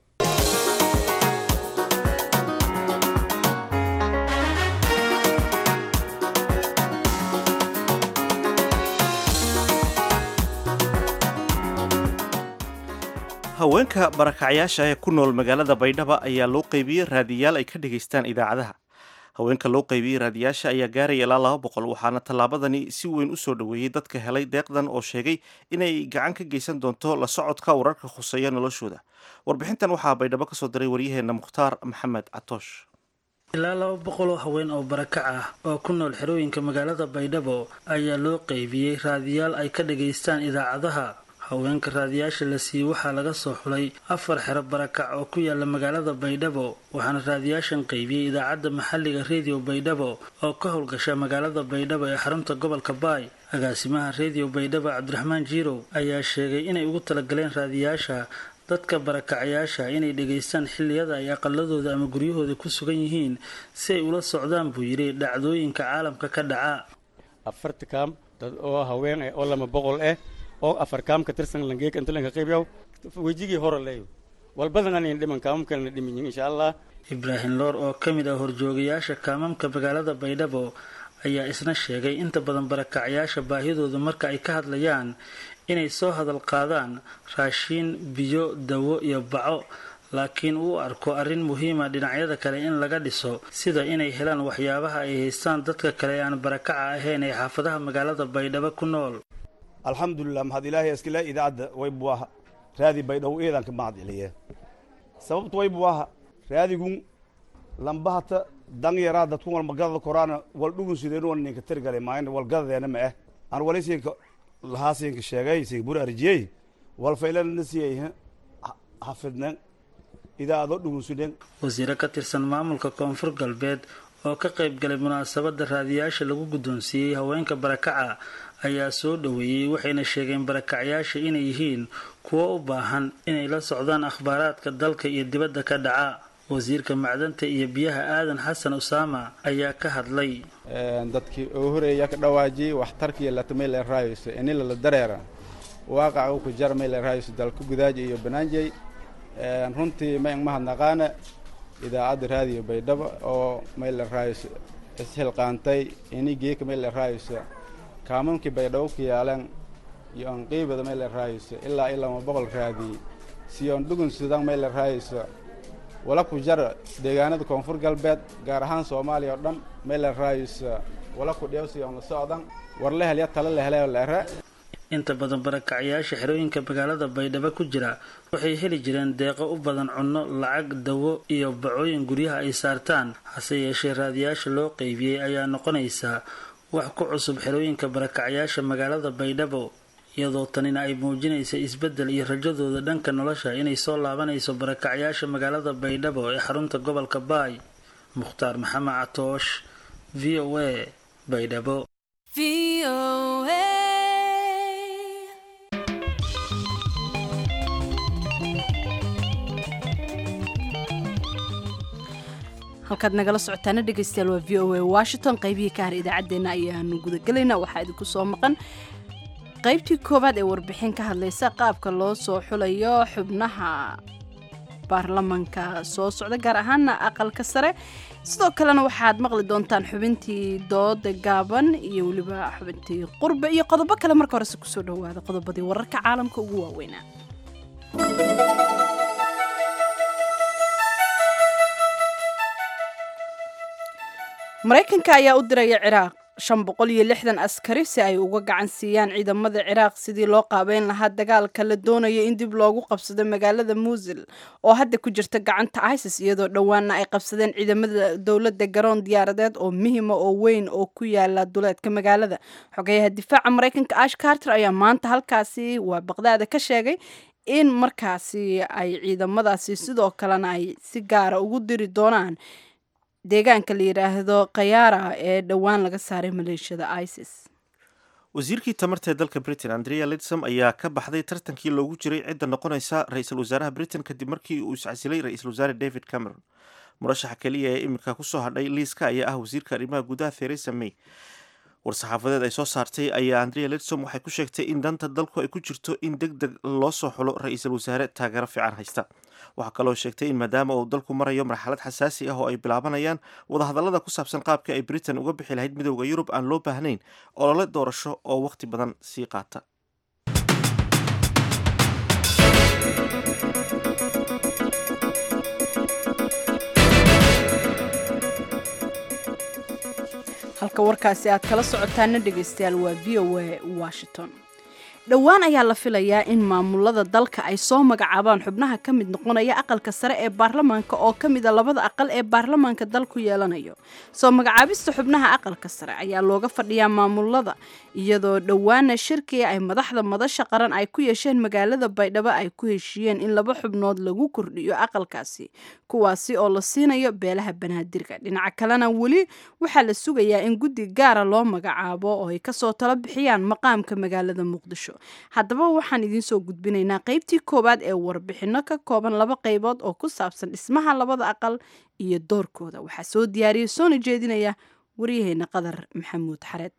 haweenka barakacyaasha ee ku nool magaalada baydhaba ayaa loo qaybiyey raadiyaal ay ka dhegaystaan idaacadaha haweenka loo qaybiyey raadiyaasha ayaa gaaraya ilaa laba boqol waxaana tallaabadani si weyn u soo dhoweeyey dadka helay deeqdan oo sheegay inay gacan ka geysan doonto la socodka wararka khuseeya noloshooda warbixintan waxaa baydhabo ka soo diray waryaheena mukhtaar maxamed catoosh ilaa laba boqol oo haween oo barakac ah oo ku nool xerooyinka magaalada baydhabo ayaa loo qaybiyey raadiyaal ay ka dhegaystaan idaacadaha haweenka raadiyaasha la siiyey waxaa laga soo xulay afar xero barakac oo ku yaala magaalada baydhabo waxaana raadiyaashan qaybiyey idaacadda maxalliga rediyo baydhabo oo ka howlgasha magaalada baydhabo ee xarunta gobolka baay agaasimaha rediyo baydhabo cabdiraxmaan jiirow ayaa sheegay inay ugu talagaleen raadiyaasha dadka barakacayaasha inay dhegaystaan xilliyada ay aqaladooda ama guryahooda ku sugan yihiin si ay ula socdaan buu yidhi dhacdooyinka caalamka ka dhaca afarta kaam dad oo haween eh oo lama boqol eh oo afar kaam ka tirsan langeeka inta lanka qaybyaw wejigii hore leeyo walbadan anin dhiman kaamam kalena dhimin insha allah ibraahim loor oo ka mid ah horjoogayaasha kaamamka magaalada baydhabo ayaa isna sheegay inta badan barakacayaasha baahidooda marka ay ka hadlayaan inay soo hadal qaadaan raashiin biyo dawo iyo baco laakiin uu arko arrin muhiima dhinacyada kale in laga dhiso sida inay helaan waxyaabaha ay haystaan dadka kale ee aan barakaca ahayn ee xaafadaha magaalada baydhabo ku nool alxamdulilah mahad ilaahay iskale idaacadda waybu aha raadi baydhabo eedan ka mahad celiye sababtu waybu aha raadigun lambahata danyaraa dadku walmagadada koraana waldhugun sideen wal ninka tirgale maayn walgadadeena ma eh aan walisinka lahaasinka sheegay sinka bur arjiyey walfaylana siyay hafidnen idaacado dhugun sideen wasiiro ka tirsan maamulka koonfur galbeed oo ka qayb galay munaasabadda raadiyaasha lagu guddoonsiiyey haweenka barakaca ayaa soo dhoweeyey waxayna sheegeen barakacyaasha inay yihiin kuwo u baahan inay la socdaan akhbaaraadka dalka iyo dibadda ka dhaca wasiirka macdanta iyo biyaha aadan xasan usaama ayaa ka hadlay dadkii oo horeeya ka dhawaajiyey waxtarkiiyo latamayla raayso inila la dareera waaqaca ku jar mayla raayso dalka gudaaji iyo banaanjey runtii mayn mahadnaqaana idaacadda raadiyo baydhabo oo mayla raayso ishilqaantay inigeeka mayla raayso kaamamkii baydhabo ku yaalan iyo aan qiibada mayla raayso ilaa ilama boqol raadiye siyoon dhugun sudan mayla raayso wala ku jar deegaanada koonfur galbeed gaar ahaan soomaaliya oo dhan mayla raayso wala ku dheewsi on la socdan war la helya tala la helay la era inta badan barakacyaasha xerooyinka magaalada baydhabo ku jira waxay heli jireen deeqo u badan cunno lacag dawo iyo bacooyin guryaha ay saartaan hase yeeshee raadiyaasha loo qeybiyey ayaa noqonaysa wax ku cusub xerooyinka barakacyaasha magaalada baydhabo iyadoo tanina ay muujinaysa isbeddel iyo rajadooda dhanka nolosha inay soo laabanayso barakacyaasha magaalada baydhabo ee xarunta gobolka baay mukhtaar maxamed catoosh v o a baydhabo halkaad nagala socotaana dhegaystayaal waa v o a washington qaybihii ka har idaacaddeenna ayaanu gudagelaynaa waxaa idinku soo maqan qaybtii koowaad ee warbixin ka hadlaysa qaabka loo soo xulayo xubnaha baarlamanka soo socda gaar ahaana aqalka sare sidoo kalena waxaad maqli doontaan xubintii dooda gaaban iyo weliba xubintii qurbe iyo qodobo kale marka horese kusoo dhawaada qodobadii wararka caalamka ugu waaweynaa maraykanka ayaa u diraya ciraaq shan boqol iyo lixdan askari si ay uga gacan siiyaan ciidamada ciraaq sidii loo qaabeyn lahaa dagaalka la doonayo in dib loogu qabsado magaalada muusil oo hadda ku jirta gacanta isis iyadoo dhowaana ay qabsadeen ciidamada dowladda garoon diyaaradeed oo muhima oo weyn oo ku yaala duleedka magaalada xogeyaha difaaca maraykanka ash carter ayaa maanta halkaasi waa baqdaada ka sheegay in markaasi ay ciidamadaasi sidoo kalena ay si gaara ugu diri doonaan deegaanka la yidhaahdo khayaara ee dhowaan laga saaray maleeshiyada isis wasiirkii tamarta ee dalka britain andrea lidsom ayaa ka baxday tartankii loogu jiray cidda noqonaysa ra-iisul wasaaraha britain kadib markii uu iscasilay ra-iisul wasaare david cameron murashaxa keliya ee iminka kusoo hadhay liiska ayaa ah wasiirka arrimaha gudaha theresa may war-saxaafadeed ay soo saartay ayaa andrea lidsom waxay ku sheegtay in danta dalku ay ku jirto in deg deg loo soo xulo ra-iisul wasaare taageero fiican haysta waxaa kaloo sheegtay in maadaama uu dalku marayo marxalad xasaasi ah oo ay bilaabanayaan wadahadallada ku saabsan qaabka ay britain uga bixi lahayd midowda yurub aan loo baahnayn olole doorasho oo wakhti badan sii qaata halka warkaasi aad kala socotaana dhegaystayaal waa v o a washington dhowaan ayaa la filayaa in maamulada dalka ay soo magacaabaan xubnaha ka mid noqonaya aqalka sare ee baarlamaanka oo ka mida labada aqal ee baarlamaanka dalku yeelanayo soo magacaabista xubnaha aqalka sare ayaa looga fadhiyaa maamulada iyadoo dhowaana shirkii ay madaxda madasha qaran ay ku yeesheen magaalada baydhabo ay ku heshiiyeen in laba xubnood lagu kordhiyo aqalkaasi kuwaasi oo la siinayo beelaha banaadirka dhinaca kalena weli waxaa la sugayaa in guddi gaara loo magacaabo oo ay kasoo talo bixiyaan maqaamka magaalada muqdisho haddaba waxaan idiin soo gudbinaynaa qaybtii koowaad ee warbixinno ka kooban laba qaybood oo ku saabsan dhismaha labada aqal iyo doorkooda waxaa soo diyaariyay soona jeedinaya waryaheena qadar maxamuud xareed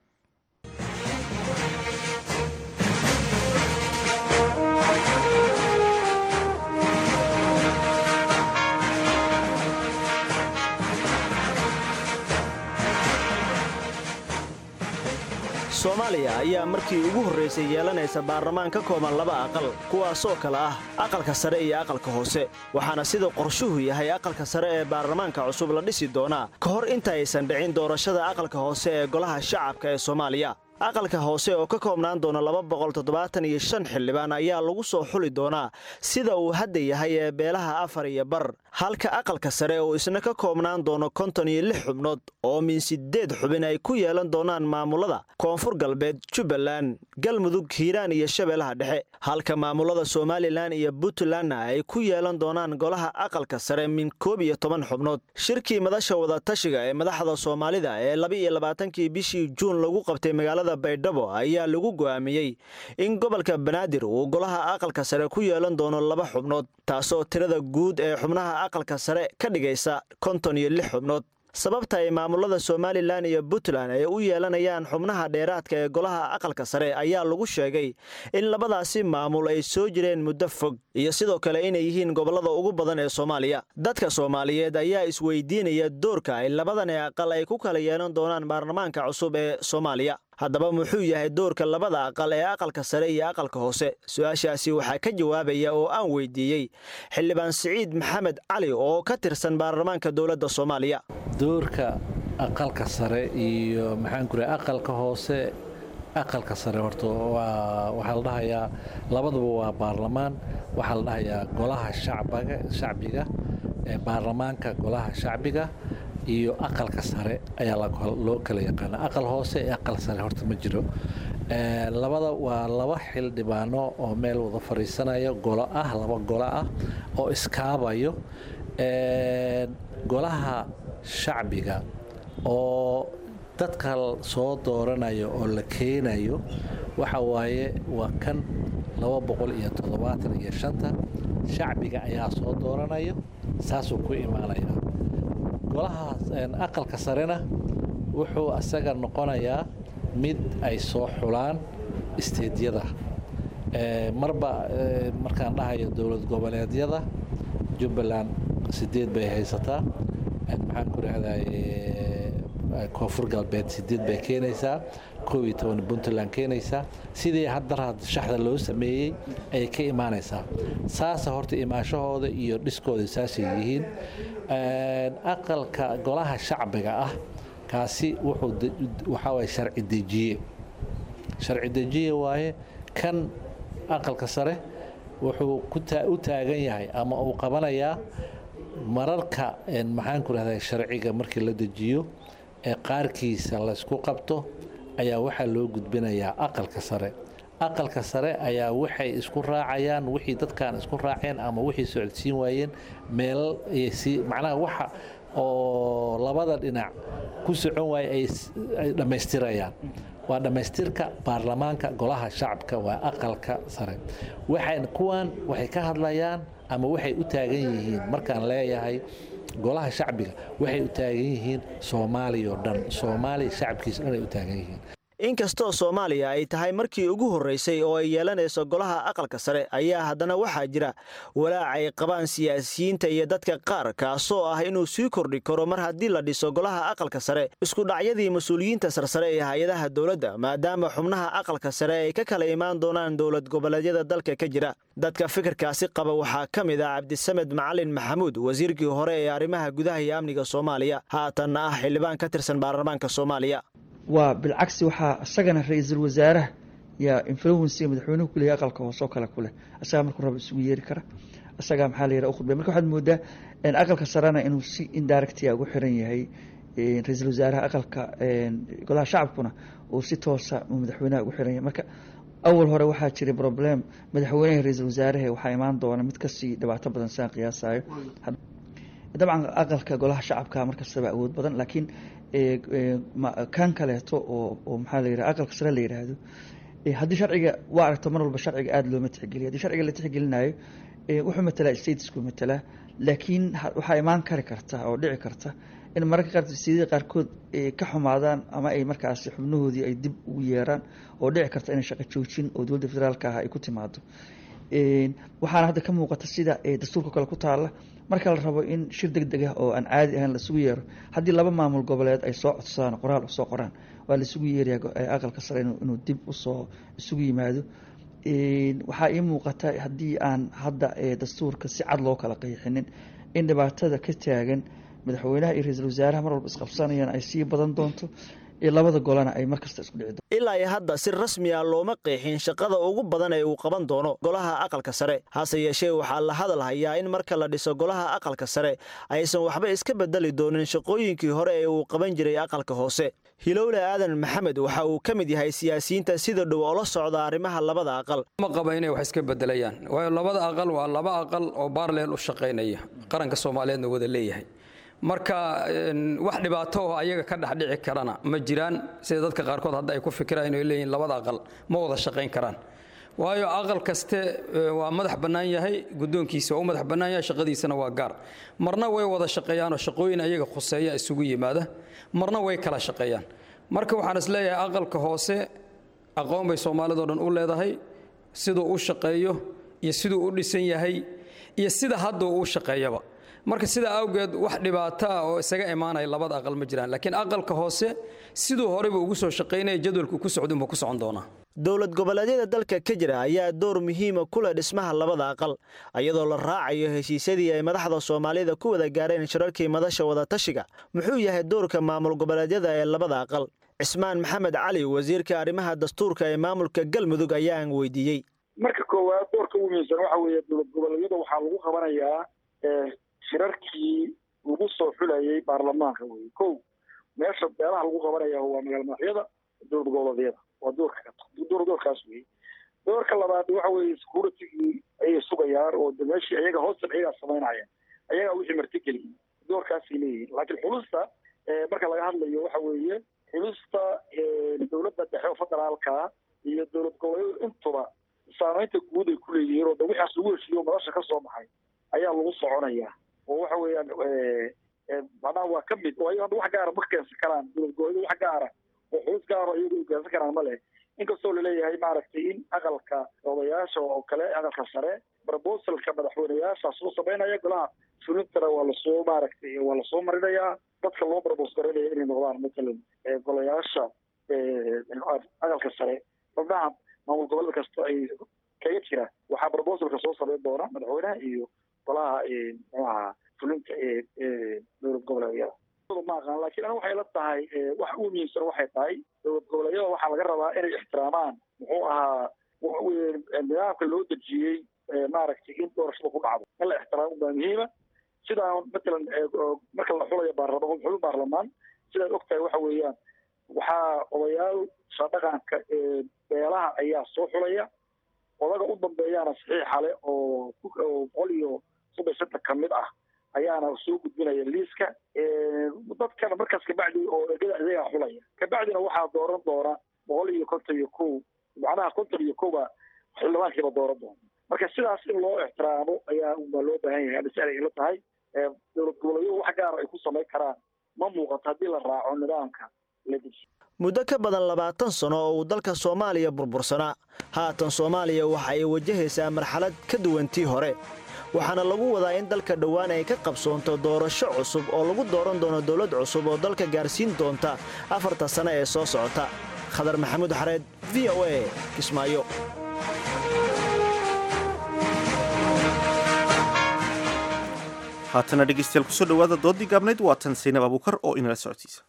soomaaliya ayaa markii ugu horraysay yeelanaysa baarlamaan ka kooban laba aqal kuwaasoo kale ah aqalka sare iyo aqalka hoose waxaana sida qorshuhu yahay aqalka sare ee baarlamaanka cusub la dhisi doonaa ka hor inta aysan dhicin doorashada aqalka hoose ee golaha shacabka ee soomaaliya aqalka hoose oo ka koobnaan doona laba boqol toddobaatan iyo shan xildhibaan ayaa lagu soo xuli doonaa sida uu hadda yahay ee beelaha afar iyo bar halka aqalka sare oo isna ka koobnaan doono konton iyo lix xubnood oo min siddeed xubin ay ku yeelan doonaan maamulada koonfur galbeed jubbaland galmudug hiiraan iyo shabeellaha dhexe halka maamulada somalilan iyo puntlandna ay ku yeelan doonaan golaha aqalka sare min koob iyo toban xubnood shirkii madasha wadatashiga ee madaxda soomaalida ee laba iyo labaatankii bishii juun lagu qabtay magaalada baydhabo ayaa lagu go'aamiyey in gobolka banaadir uu golaha aqalka sare ku yeelan doono laba xubnood taasoo tirada guud ee xubnaha aqalka sare ka dhigaysa konton iyo lix xubnood sababta ay maamulada somalilan iyo puntland ay u yeelanayaan xubnaha dheeraadka ee golaha aqalka sare ayaa lagu sheegay in labadaasi maamul ay soo jireen muddo fog iyo sidoo kale inay yihiin gobollada ugu badan ee soomaaliya dadka soomaaliyeed ayaa isweydiinaya doorka ay labadani aqal ay ku kala yeelan doonaan baarlamaanka cusub ee soomaaliya haddaba muxuu yahay doorka labada aqal ee aqalka sare iyo aqalka hoose su-aashaasi waxaa ka jawaabaya oo aan weydiiyey xildhibaan siciid maxamed cali oo ka tirsan baarlamaanka dowladda soomaaliya doorka aqalka sare iyo maxaan ku rahay aqalka hoose aqalka sare horta waa waxaa la dhahayaa labaduba waa baarlamaan waxaa la dhahayaa golaha shacbaga shacbiga ee baarlamaanka golaha shacbiga iyo aqalka sare ayaa loo kala yaqaana aqal hoose iyo aqal sare horta ma jiro labada waa laba xildhibaano oo meel wada fadhiisanaya golo ah laba golo ah oo iskaabayo golaha shacbiga oo dadka soo dooranayo oo la keenayo waxa waaye waa kan laba boqol iyo toddobaatan iyo shanta shacbiga ayaa soo dooranayo saasuu ku imaanaya golaha aqalka sarena wuxuu asaga noqonayaa mid ay soo xulaan isteedyada marba markaan dhahayo dowlad goboleedyada jubbaland sideed bay haysataa maxaan ku rahday koonfur galbeed sideed bay keenaysaa koob iyo toban puntland keenaysaa sidii haddar shaxda loo sameeyey ayay ka imaanaysaa saasa horta imaanshahooda iyo dhiskooda saasay yihiin aqalka golaha shacbiga ah kaasi wuxuu waxaa waye sharci dejiye sharci dejiye waaye kan aqalka sare wuxuu u taagan yahay ama uu qabanayaa mararka maxaan ku rahdaa sharciga markii la dejiyo ee qaarkiisa laysku qabto ayaa waxaa loo gudbinayaa aqalka sare aqalka sare ayaa waxay isku raacayaan wixii dadkan isku raaceen ama wixii socodsiin waayeen meel macnaha waxa oo labada dhinac ku socon waaye ay dhammaystirayaan waa dhammaystirka baarlamaanka golaha shacabka waa aqalka sare waxay kuwan waxay ka hadlayaan ama waxay u taagan yihiin markaan leeyahay golaha shacbiga waxay u taagan yihiin soomaaliya oo dhan soomaaliya shacabkiisa dhan ay u taagan yihiin inkastoo soomaaliya ay tahay markii ugu horraysay oo ay yeelanayso golaha aqalka sare ayaa haddana waxaa jira walaac ay qabaan siyaasiyiinta iyo dadka qaar kaasoo ah inuu sii kordhi karo mar haddii la dhiso golaha aqalka sare isku dhacyadii mas-uuliyiinta sarsare ee hay-adaha dowladda maadaama xubnaha aqalka sare ay ka kala imaan doonaan dowlad goboleedyada dalka ka jira dadka fikirkaasi qaba waxaa ka mid ah cabdisamed macalin maxamuud wasiirkii hore ee arrimaha gudaha iyo amniga soomaaliya haatanna ah xildhibaan ka tirsan baarlamaanka soomaaliya waa bilcagsi waxaa isagana ra-iisul wasaaraha yaa influensiga madaxweynuhu ku leeyahy aqalka hoosoo kale ku leh isagaa markuu raba isugu yeeri kara isagaa maxaa la yidhaha u khudbay marka waxaad moodaa aqalka sarena inuu si indirectia ugu xiran yahay ra-iisul wasaaraha aqalka golaha shacabkuna uu si toosa uu madaxweynaha ugu xiran yahay marka awal hore waxaa jiray problem madaxweynaha ra-iisul wasaaraha waxaa imaan doona mid kasii dhibaato badan siaan qiyaasayo dabcan aqalka golaha shacabka markastaba awood badan laakiin kan kaleeto oo maxaa la yidhaha aqalka sare la yidhaahdo haddii sharciga waa aragto mar walba sharciga aada looma tixgeliyo haddii sharciga la tixgelinayo wuxuu matalaa statesku matalaa laakiin waxaa imaan kari karta oo dhici karta in mararka qaar sidii qaarkood ka xumaadaan ama ay markaasi xubnahoodii ay dib ugu yeeraan oo dhici karta inay shaqo joojin oo dowladda federaalka ah ay ku timaado waxaana hadda ka muuqata sida dastuurka kale ku taala marka la rabo in shir deg deg ah oo aan caadi ahayn laisugu yeero haddii laba maamul goboleed ay soo codsadaan qoraal usoo qoraan waa laisugu yeerayaa aqalka sare inuu dib usoo isugu yimaado waxaa ii muuqata haddii aan hadda dastuurka si cad loo kala qeexinin in dhibaatada ka taagan madaxweynaha iyo ra-iisul wasaaraha mar walba isqabsanayaan ay sii badan doonto labada golana ay markasta isku dhici ilaa iyo hadda si rasmi ah looma qeexin shaqada ugu badan ee uu qaban doono golaha aqalka sare hase yeeshee waxaa la hadal hayaa in marka la dhiso golaha aqalka sare aysan waxba iska bedeli doonin shaqooyinkii hore ee uu qaban jiray aqalka hoose hilowle aadan maxamed waxa uu ka mid yahay siyaasiyiinta sida dhow oo la socda arrimaha labada aqal ma qaba inay wax iska bedelayaan waayo labada aqal waa laba aqal oo baarleel u shaqaynaya qaranka soomaaliyeedna wada leeyahay marka wax dhibaato oo ayaga ka dhexdhici karana ma jiraan sida dadka qaarkood hadda ay ku fikiraan inay leeyihin labada aqal ma wada shaqayn karaan waayo aqal kaste waa madax bannaan yahay guddoonkiisa waa u madax bannaan yahay shaqadiisana waa gaar marna way wada shaqeeyaanoo shaqooyin ayaga khuseeya isugu yimaada marna way kala shaqeeyaan marka waxaan is leeyahay aqalka hoose aqoon bay soomaalidao dhan u leedahay siduu u shaqeeyo iyo siduu u dhisan yahay iyo sida hadda uu u shaqeeyaba marka sidaa awgeed wax dhibaata ah oo isaga imaanaya labada aqal ma jiraan laakiin aqalka hoose siduu horeyba ugu soo shaqaynaya jadwalku ku socdunba ku socon doonaa dowlad goboleedyada dalka ka jira ayaa door muhiima ku leh dhismaha labada aqal iyadoo la raacayo heshiisyadii ay madaxda soomaalida ku wada gaareen shirarkii madasha wadatashiga muxuu yahay doorka maamul goboleedyada ee labada aqal cismaan maxamed cali wasiirka arrimaha dastuurka ee maamulka galmudug ayaan weydiiyey marka koowaad doorka ugu muhiimsan waxa weeye dowlad goboleedyada waxaa lagu qabanayaa shirarkii lagu soo xulayay baarlamaanka weye ko meesha beelaha lagu qabanaya waa magaala madaxyada dowlad goboleedyada waa doorka door doorkaas weye doorka labaad waxa weeye securitigii ayay sugayaan oo de meeshii ayaga hoosta ayagaa samaynayaan ayagaa wixii martigeliyay doorkaasay leeyihiin laakiin xulusta marka laga hadlayo waxa weeye xulusta dowladda dhexe oo federaalka iyo dowlad goboleedyadu intuba saamaynta guud ay ku leeyihiin oo de wixaas lagu heshiiyo madasha ka soo baxay ayaa lagu soconayaa oo waxa weeyaan macnaha waa ka mid oo ayaga wax gaara ma keensan karaan dowlad goboleedyadu wax gaara oo xulus gaaro iyagu ay keensan karaan ma leh inkastoo laleeyahay maaragtay in aqalka odayaasha oo kale aqalka sare proposalka madaxweyneyaasha soo samaynaya golaha fulintana waa lasoo maaragtay waa lasoo marinayaa dadka loo propos garanaya inay noqdaan matalan golayaasha aqalka sare xubnaha maamul goboleed kasta ay kaga jira waxaa proposalka soo samayn doona madaxweynaha iyo golaha muxuu ahaa fulinta ee dowlad goboleedyada ma aqaan laakiin aniga waxay la tahay wax ugu muhiimsan waxay tahay dowlad goboleedyada waxaa laga rabaa inay ixtiraamaan muxuu ahaa nidaamka loo dejiyey maaragtay in doorashada ku dhacdo in la ixtiraamo baa muhiima sidaa matalan marka la xulayo baarlamaan xulin baarlamaan sidaad ogtahay waxa weeyaan waxaa odayaal shadhaqanka beelaha ayaa soo xulaya odaga u dambeeyaana saxiixa leh oo boqol iyo soddon shantan ka mid ah ayaana soo gudbinaya liiska dadkana markaas kabacdi oo egada iyagaa xulaya kabacdina waxaa dooran doona boqol iyo konton iyo kow macnaha konton iyo kowba xildhibaankiiba dooran doona marka sidaas in loo ixtiraamo ayaa baa loo baahan yahay adis ay ila tahay dowlad goboleedyadu wax gaara ay ku samayn karaan ma muuqato haddii la raaco nidaamka la dejiyo muddo ka badan labaatan sano oo uu dalka soomaaliya burbursanaa haatan soomaaliya waxa ay wajahaysaa marxalad ka duwantii hore waxaana lagu wadaa in dalka dhowaan ay ka qabsoonto doorasho cusub oo lagu dooran doono dowlad cusub oo dalka gaarsiin doonta afarta sano ee soo socota khadar maxamuud xareed v o a kismaayo haatana dhegeystayaal kusoo dhawaada doodii gaabnayd waa tan saynab abuukar oo inala socodsiisa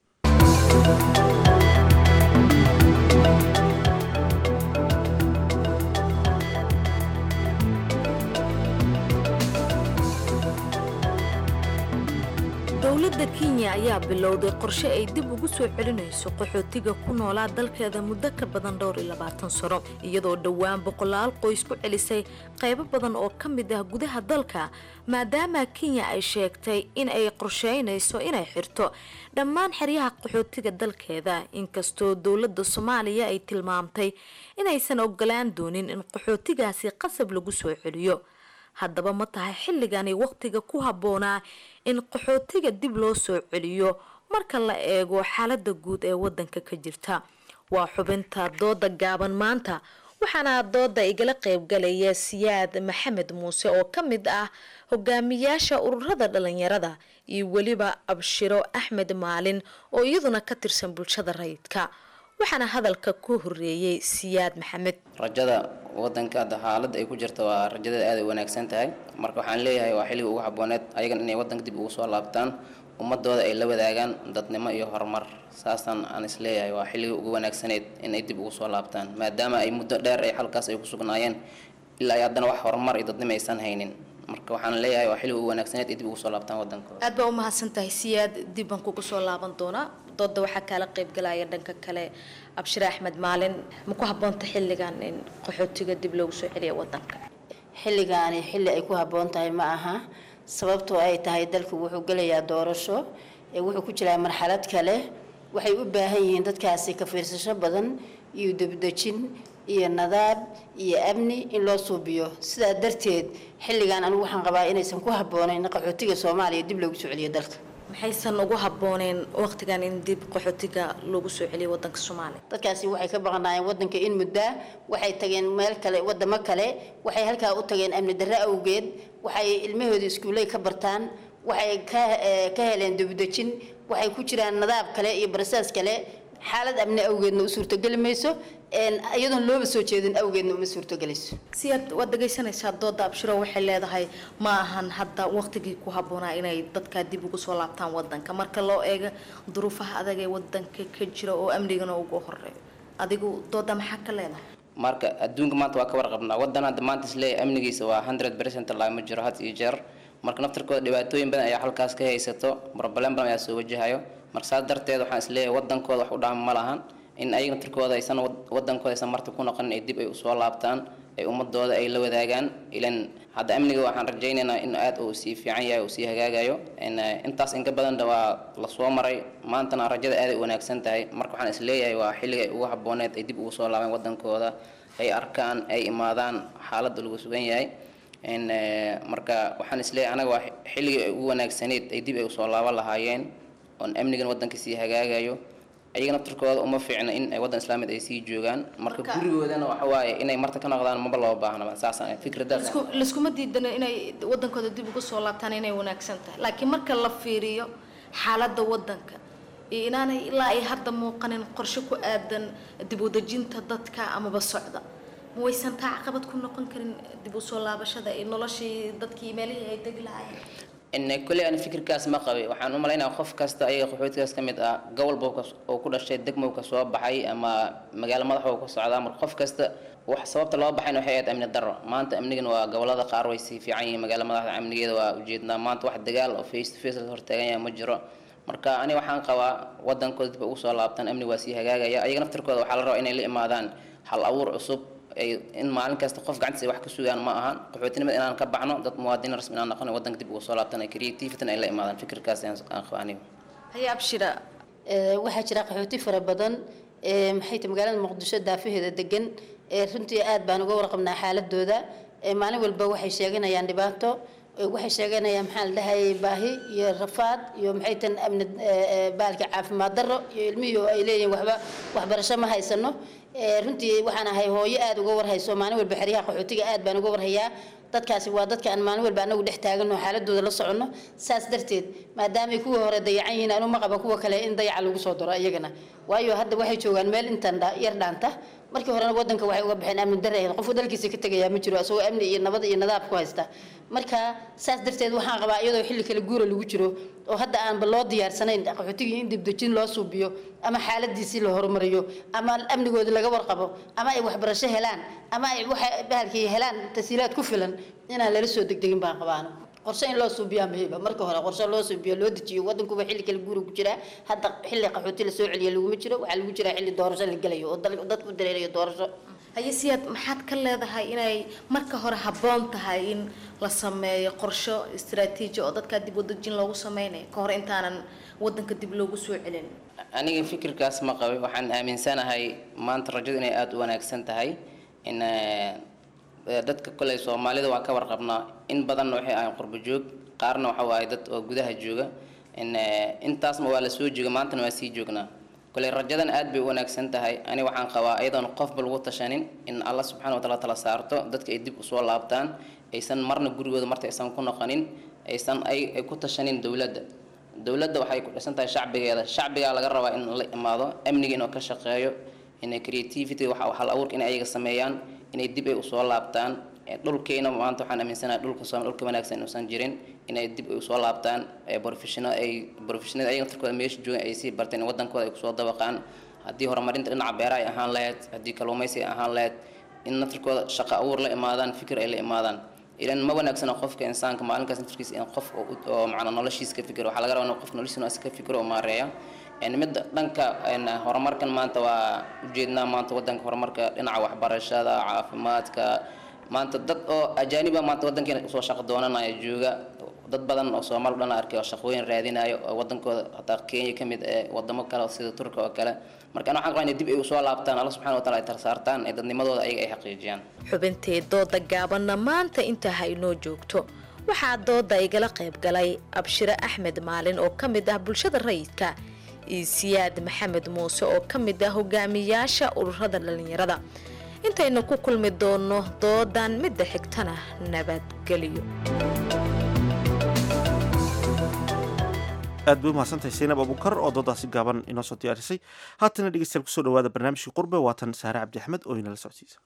dowladda kenya ayaa bilowday qorshe ay dib ugu soo celinayso qaxootiga ku noolaa dalkeeda muddo ka badan dhowr iyo labaatan sano iyadoo dhowaan boqolaal qoys ku celisay qaybo badan oo ka mid ah gudaha dalka maadaama kenya ay sheegtay in ay qorsheynayso inay xirto dhammaan xeryaha qaxootiga dalkeeda inkastoo dowladda soomaaliya ay tilmaamtay inaysan ogolaan doonin in qaxootigaasi qasab lagu soo celiyo haddaba ma tahay xilligani waqtiga ku habboonaa in qaxootiga dib loo soo celiyo marka la eego xaalada guud ee wadanka ka jirta waa xubinta dooda gaaban maanta waxaana dooda igala qeybgalaya siyaad maxamed muuse oo ka mid ah hogaamiyaasha ururada dhalinyarada iyo weliba abshiro axmed maalin oo iyaduna ka tirsan bulshada rayidka waxaana hadalka ku horeeyey siyaad maxamed rajada wadanka hadda xaaladda ay ku jirta waa rajadeeda aad ay wanaagsan tahay marka waxaan leeyahay waa xilliga ugu habooneed ayagan inay wadanka dib ugu soo laabtaan ummadooda ay la wadaagaan dadnimo iyo horumar saasaan aan isleeyahay waa xilliga ugu wanaagsaneed inay dib ugu soo laabtaan maadaama ay muddo dheer ay halkaas ay ku sugnaayeen ilaa ay haddana wax horumar iyo dadnimo aysan haynin marka waxaan leeyahay waa xilliga ugu wanaagsaneed ay dib ugu soo laabtaan wadankooda aad baa u mahadsan tahay siyaad dib baan kugu soo laaban doonaa dooda waxaa kaala qeybgalaya dhanka kale abshire axmed maalin ma ku habboonta xilligan in qaxootiga dib loogu soo celiya wadanka xilligaani xilli ay ku habboon tahay ma aha sababtoo ay tahay dalku wuxuu gelayaa doorasho ee wuxuu ku jiraa marxalad kale waxay u baahan yihiin dadkaasi ka fiirsasho badan iyo debdejin iyo nadaab iyo amni in loo suubiyo sidaa darteed xilligan anigu waxaan qabaa inaysan ku habboonayn qaxootiga soomaaliya dib loogu soo celiyo dalka maxaysan ugu habbooneen waqtigan in dib qaxootiga loogu soo celiyo wadanka soomaaliya dadkaasi waxay ka baqanaayeen wadanka in muddaa waxay tageen meel kale wadamo kale waxay halkaa u tageen amni darre awgeed waxay ilmahooda iskuulley ka bartaan waxay ka ka heleen debdejin waxay ku jiraan nadaab kale iyo barasaas kale xaalad amni awgeedna u suurtogeli mayso iyadoon looba soo jeedin awgeedna uma suurtogelayso siyaad waad dhegaysanaysaa dooda abshiro waxay leedahay ma ahan hadda waqtigii ku habboonaa inay dadkaa dib ugu soo laabtaan wadanka marka loo eego duruufaha adag ee wadanka ka jira oo amnigana ugu horeeyo adigu dooda maxaa ka leedahay marka adduunka maanta waa ka warqabnaa wadan hadda maanta isleeyahay amnigiisa waa hundred percent lama jiro had iyo jeer marka naftarkooda dhibaatooyin badan ayaa halkaas ka haysato problem badan ayaa soo wajahayo marka saas darteed waxaan isleeyahay wadankooda wax u dhaama ma lahan in ayaga naftarkooda aysan wadankooda aysan marti ku noqonin ay dib ay usoo laabtaan ay ummadooda ay la wadaagaan ilan hadda amniga waxaan rajaynaynaa in aad uu sii fiican yahay uu sii hagaagayo intaas inka badanna waa lasoo maray maantana rajada aaday u wanaagsan tahay marka waxaan isleeyahay waa xilliga ay ugu habooneed ay dib ugu soo laabeen wadankooda ay arkaan ay imaadaan xaaladda lagu sugan yahay marka waxaan isleeyahay anaga waa xilligii ay ugu wanaagsaneyd ay dib ay usoo laaban lahaayeen oon amnigan wadanka sii hagaagayo ayaga naftarkooda uma fiicna in ay wadan islaamid ay sii joogaan marka gurigoodana waxa waaye inay marta ka noqdaan maba loo baahnaba saasaan fikradaas laskuma diidana inay wadankooda dib ugu soo laabtaan inay wanaagsan tahay laakiin marka la fiiriyo xaaladda wadanka iyo inaanay ilaa ay hadda muuqanin qorshe ku aadan dib u dejinta dadka amaba socda ma waysan taa caqabad ku noqon karin dib u soo laabashada iyo noloshii dadkii meelihii ay degi lahaayeen kole aan fikirkaas ma qabay waxaan u malaynaya qof kasta ayaga qaxootigaas ka mid ah gobolba oo ku dhashay degmow ka soo baxay ama magaalo madaxoo ka socdaa marka qof kasta wax sababta loo baxayna waxay ahayd amni darro maanta amnigan waa gobolada qaar way sii fiican yihiin magaalo madaxda amnigeeda waa ujeednaa maanta wax dagaal oo face to face la hortaagan yahay ma jiro marka ani waxaan qabaa wadankooda dib ugu soo laabtaan amni waa sii hagaagaya ayaga naftarkooda waxaa la rabaa inay la imaadaan hal abuur cusub in maalin kasta qof gacantiisa wax ka sugaan ma ahan qaxootinimada inaan ka baxno dad muwaadiniin rasmi inaan noqon wadanka dib ugu soo laabtan ay creativity ay la imaadaan fikirkaas aan qaba aniga haya abshira waxaa jira qaxooti fara badan maxay tahay magaalada muqdisho daafaheeda degan runtii aad baan uga warqabnaa xaaladooda maalin walba waxay sheeganayaan dhibaato waxay sheeganayaan maxaa la dhahayay baahi iyo rafaad iyo maxay tan amni baalka caafimaad darro iyo ilmihii oo ay leeyihiin waxba waxbarasho ma haysano runtii waxaan ahay hooyo aad uga warhayso maalin walba xeryaha qaxootiga aad baan uga warhayaa dadkaasi waa dadka aan maalin walba anagu dhex taagano xaaladooda la soconno saas darteed maadaamay kuwa hore dayacan yihiin anu ma qaba kuwa kale in dayaca lagu soo daro iyagana waayo hadda waxay joogaan meel intan yar dhaanta markii horena wadanka waxay uga baxeen amni darre qofu dalkiisa ka tegayaa ma jiro asagoo amni iyo nabad iyo nadaab ku haysta marka saas darteed waxaan qabaa iyadoo xilli kale guura lagu jiro oo hadda aanba loo diyaarsanayn qaxootigii in dibdejin loo suubiyo ama xaaladiisii la horumariyo ama amnigoodi laga warqabo ama ay waxbarasho helaan ama ay waxa bahalkii helaan tasiilaad ku filan inaan lala soo degdegin baan qabaana qorshe in loo suubiyaa muhiima marka hore qorshe loo suubiyo loo dejiyo wadankuba xilli kale guura ku jiraa hadda xilli qaxooti la soo celiya laguma jiro waxaa lagu jiraa xilli doorasho la gelayo oo dadku dareerayo doorasho haye siyaad maxaad ka leedahay inay marka hore habboon tahay in la sameeyo qorsho istaraatiiji oo dadkaa dib wadajin loogu sameynayo ka hor intaanan wadanka dib loogu soo celin aniga fikirkaas ma qabay waxaan aaminsanahay maanta rajadu inay aada u wanaagsan tahay in dadka koley soomaalida waan ka warqabnaa in badanna waxay ahayn qurbo joog qaarna waxa waaye dad oo gudaha jooga in intaasma waa la soo jooga maantana waa sii joognaa koley rajadan aad bay u wanaagsan tahay ani waxaan qabaa iyadoon qofba lagu tashanin in alla subxana wataala tala saarto dadka ay dib usoo laabtaan aysan marna gurigooda marta aysan ku noqonin aysan ay ku tashanin dowladda dowladda waxay ku dhisan tahay shacbigeeda shacbigaa laga rabaa in la imaado amniga inuu ka shaqeeyo inay creativity waxa hal abuurka inay ayaga sameeyaan inay dib ay usoo laabtaan dhulkeena maanta waxaan aaminsanahay dhulka soomaali dhulka wanaagsan inuusan jirin inay dib ay usoo laabtaan professional ay professional ayaga naftarkooda meesha joogan ay sii barteen in wadankooda ay kusoo dabaqaan haddii horumarinta dhinaca beeraha ay ahaan lahayd haddii kalluumaysi ay ahaan lahayd in naftarkooda shaqo abuur la imaadaan fikir ay la imaadaan ilan ma wanaagsana qofka insaanka maalinkaas naftarkiisa in qof oo macnaa noloshiisa ka fikiro waxaa laga rabaa in qof noloshiisa ka fikiro oo maareeya midda dhanka horumarkan maanta waa ujeednaa maanta wadanka horumarka dhinaca waxbarashada caafimaadka maanta dad oo ajaaniba maanta wadankeena usoo shaqo doonanaya jooga dad badan oo soomaali dhan arkay oo shaqooyin raadinayo oo wadankooda hataa kenya ka mid ee wadamo kale sida turka oo kale marka ana waxaan qabaa inay dib ay usoo laabtaan alla subxana wataala ay tarsaartaan ee dadnimadooda ayaga ay xaqiijiyaan xubintee dooda gaabanna maanta intaa ha inoo joogto waxaa dooda igala qayb galay abshire axmed maalin oo ka mid ah bulshada rayidka iyo siyaad maxamed muuse oo ka mid ah hogaamiyaasha ururada dhallinyarada intaynu ku kulmi doonno doodan midda xigtana nabadgelyo aad bay umahadsantahay saynab abukar oo doodaasi gaaban inoo soo diyaarisay haatana dhegeystayaal kusoo dhawaada barnaamijkii qurbe waatan saare cabdi axmed oo inala socodsiisa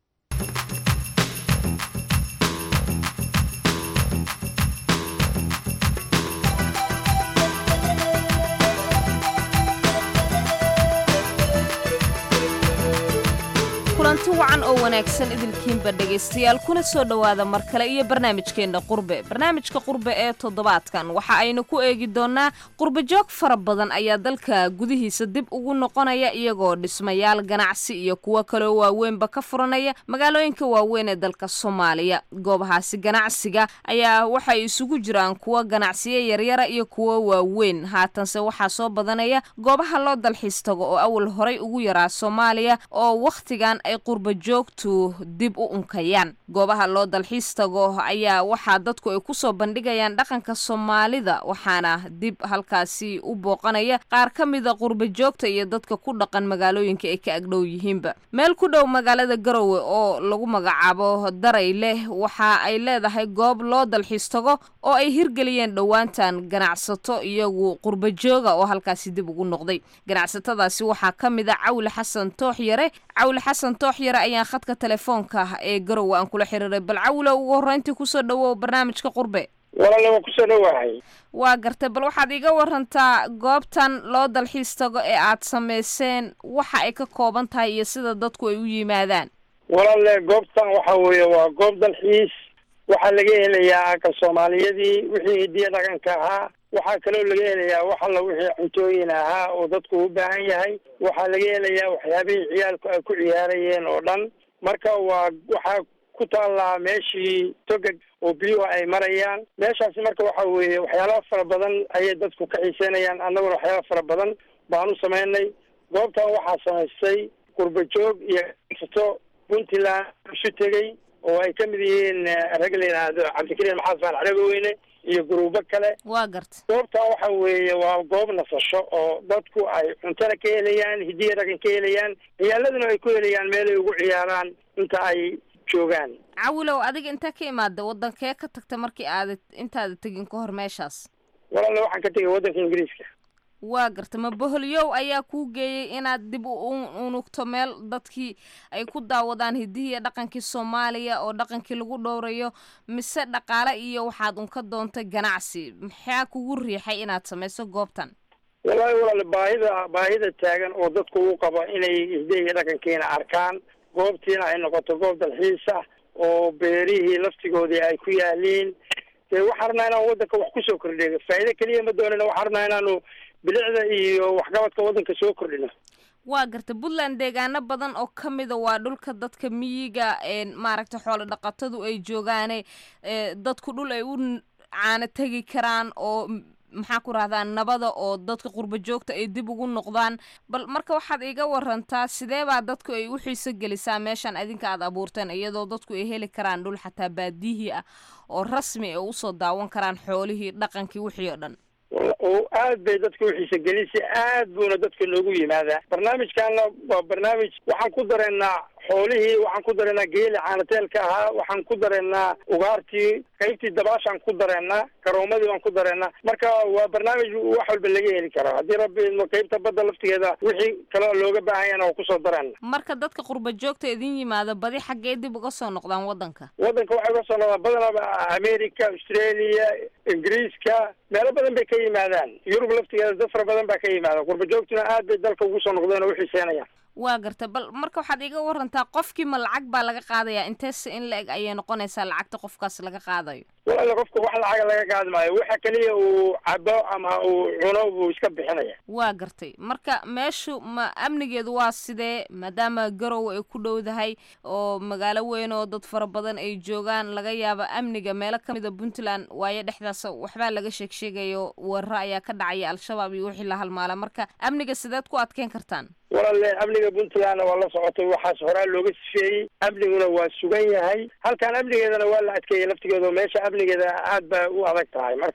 kulanti wacan oo wanaagsan idilkiinba dhegaystayaal kuna soo dhowaada mar kale iyo barnaamijkeenna qurbe barnaamijka qurbe ee toddobaadkan waxa aynu ku eegi doonnaa qurbajoog fara badan ayaa dalka gudihiisa dib ugu noqonaya iyagoo dhismayaal ganacsi iyo kuwo kaloo waaweynba ka furanaya magaalooyinka waaweyn ee dalka soomaaliya goobahaasi ganacsiga ayaa waxay isugu jiraan kuwo ganacsiyo yaryara iyo kuwo waaweyn haatanse waxaa soo badanaya goobaha loo dalxiis tago oo awal horay ugu yaraa soomaaliya oo wakhtigan ay qurba joogtu dib u unkayaan goobaha loo dalxiis tago ayaa waxaa dadku ay kusoo bandhigayaan dhaqanka soomaalida waxaana dib halkaasi u booqanaya qaar ka mida qurba joogta iyo dadka ku dhaqan magaalooyinka ay ka agdhow yihiinba meel ku dhow magaalada garowe oo lagu magacaabo daray leh waxa ay leedahay goob loo dalxiis tago oo ay hirgeliyeen dhowaantan ganacsato iyagu qurba jooga oo halkaasi dib ugu noqday ganacsatadaasi waxaa ka mid a cawle xasan toox yare cawle xasan toox yare ayaan khadka telefoonka ee garowe aan kula xiriiray bal cawle ugu horreyntii kusoo dhawow barnaamijka qurbe walaale waa kusoo dhowahay waa gartay bal waxaad iga warantaa goobtan loo dalxiis tago ee aad samayseen waxa ay ka kooban tahay iyo sida dadku ay u yimaadaan walaale goobtan waxa weeye waa goob dalxiis waxaa laga helayaa aka soomaaliyadii wixii hidiya dhaqanka ahaa waxaa kaloo laga helayaa wax alla wixii cuntooyin ahaa oo dadku u baahan yahay waxaa laga helayaa waxyaabihii ciyaalku ay ku ciyaarayeen oo dhan marka waa waxaa ku taallaa meeshii togag oo biyuhu ay marayaan meeshaasi marka waxa weeye waxyaalaha fara badan ayay dadku ka xiiseynayaan annaguna waxyaala fara badan baan u samaynay goobtan waxaa samaystay qurba joog iyo ganacsato puntland isu tegey oo ay ka mid yihiin rag la yidhaahdo cabdikariim maxamed faal cagaweyne iyo guruubo kale waa garta goobtan waxa weeye waa goob nasasho oo dadku ay cuntana ka helayaan hidiya dhaqan ka helayaan ciyaaladuna ay ku helayaan meelay ugu ciyaaraan inta ay joogaan cawilow adiga intee ka imaada wadankee ka tagta markii aada intaada tegin ka hor meeshaas walaale waxaan ka tegay waddanka ingiriiska waa garta ma boholyow ayaa kuu geeyey inaad dib u unugto meel dadkii ay ku daawadaan hidihiiyo dhaqankii soomaaliya oo dhaqankii lagu dhowrayo mise dhaqaale iyo waxaad unka doontay ganacsi maxaa kugu riixay inaad samayso goobtan wallaahi walaale baahida baahida taagan oo dadku u qabo inay hidihiiyo dhaqankiina arkaan goobtiina ay noqoto goob dalxiis ah oo beerihii laftigoodii ay ku yaaliin dee waxaan rabnaa inaan waddanka wax kusoo kordhiyo faa'iido keliya ma doonina waxaan rabnaa inaanu bilicda iyo waxqabadka waddanka soo kordhino waa garta puntland deegaano badan oo ka mida waa dhulka dadka miyiga maaragta xoolo dhaqatadu ay joogaane dadku dhul ay u caano tegi karaan oo maxaa ku rahdaa nabada oo dadka qurba joogta ay dib ugu noqdaan bal marka waxaad iga warantaa sidee baa dadku ay u xiiso gelisaa meeshan idinka aad abuurteen iyadoo dadku ay heli karaan dhul xataa baadiyihii ah oo rasmi ay usoo daawan karaan xoolihii dhaqankii wixii oo dhan oo aad bay dadka uxiisa gelisay aad buuna dadka noogu yimaadaa barnaamijkaana waa barnaamij waxaan ku dareennaa xoolihii waxaan ku dareennaa geeli caanateelka ahaa waxaan ku dareennaa ugaartii qaybtii dabaashaan ku dareennaa garoomadii baan ku dareennaa marka waa barnaamij wax walba laga heli karo haddii rabbi idmo qaybta badda laftigeeda wixii kale looga baahanyana waa kusoo dareenna marka dadka qurba joogta idin yimaado badi xaggee dib uga soo noqdaan waddanka waddanka waxay uga soo noqdaan badanaa america australia ingiriiska meelo badan bay ka yimaadaan yurub laftigeeda dad fara badan baa ka yimaada qurba joogtuna aad bay dalka ugu soo noqdeen oo uxiiseenayaan waa garta bal marka waxaad iga warantaa qofkii ma lacag baa laga qaadayaa inteese in la eg ayay noqonaysaa lacagta qofkaas laga qaadayo walaale qofka wax lacaga laga qaadi maayo waxa keliya uu cabo ama uu cuno buu iska bixinaya waa gartay marka meeshu ma amnigeedu waa sidee maadaama garow ay ku dhowdahay oo magaalo weyn oo dad fara badan ay joogaan laga yaaba amniga meelo kamida puntland waayo dhexdaas waxbaa laga sheeg sheegayo weeraro ayaa ka dhacaya al-shabaab iyo wixii la halmaala marka amniga sideed ku adkeyn kartaan walaale amniga puntlandna waa la socotay waxaas horaa looga sifeeyey amniguna waa sugan yahay halkan amnigeedana waa la adkeeyey laftigeeda oo meesha amnigeeda aad ba u adag tahay marka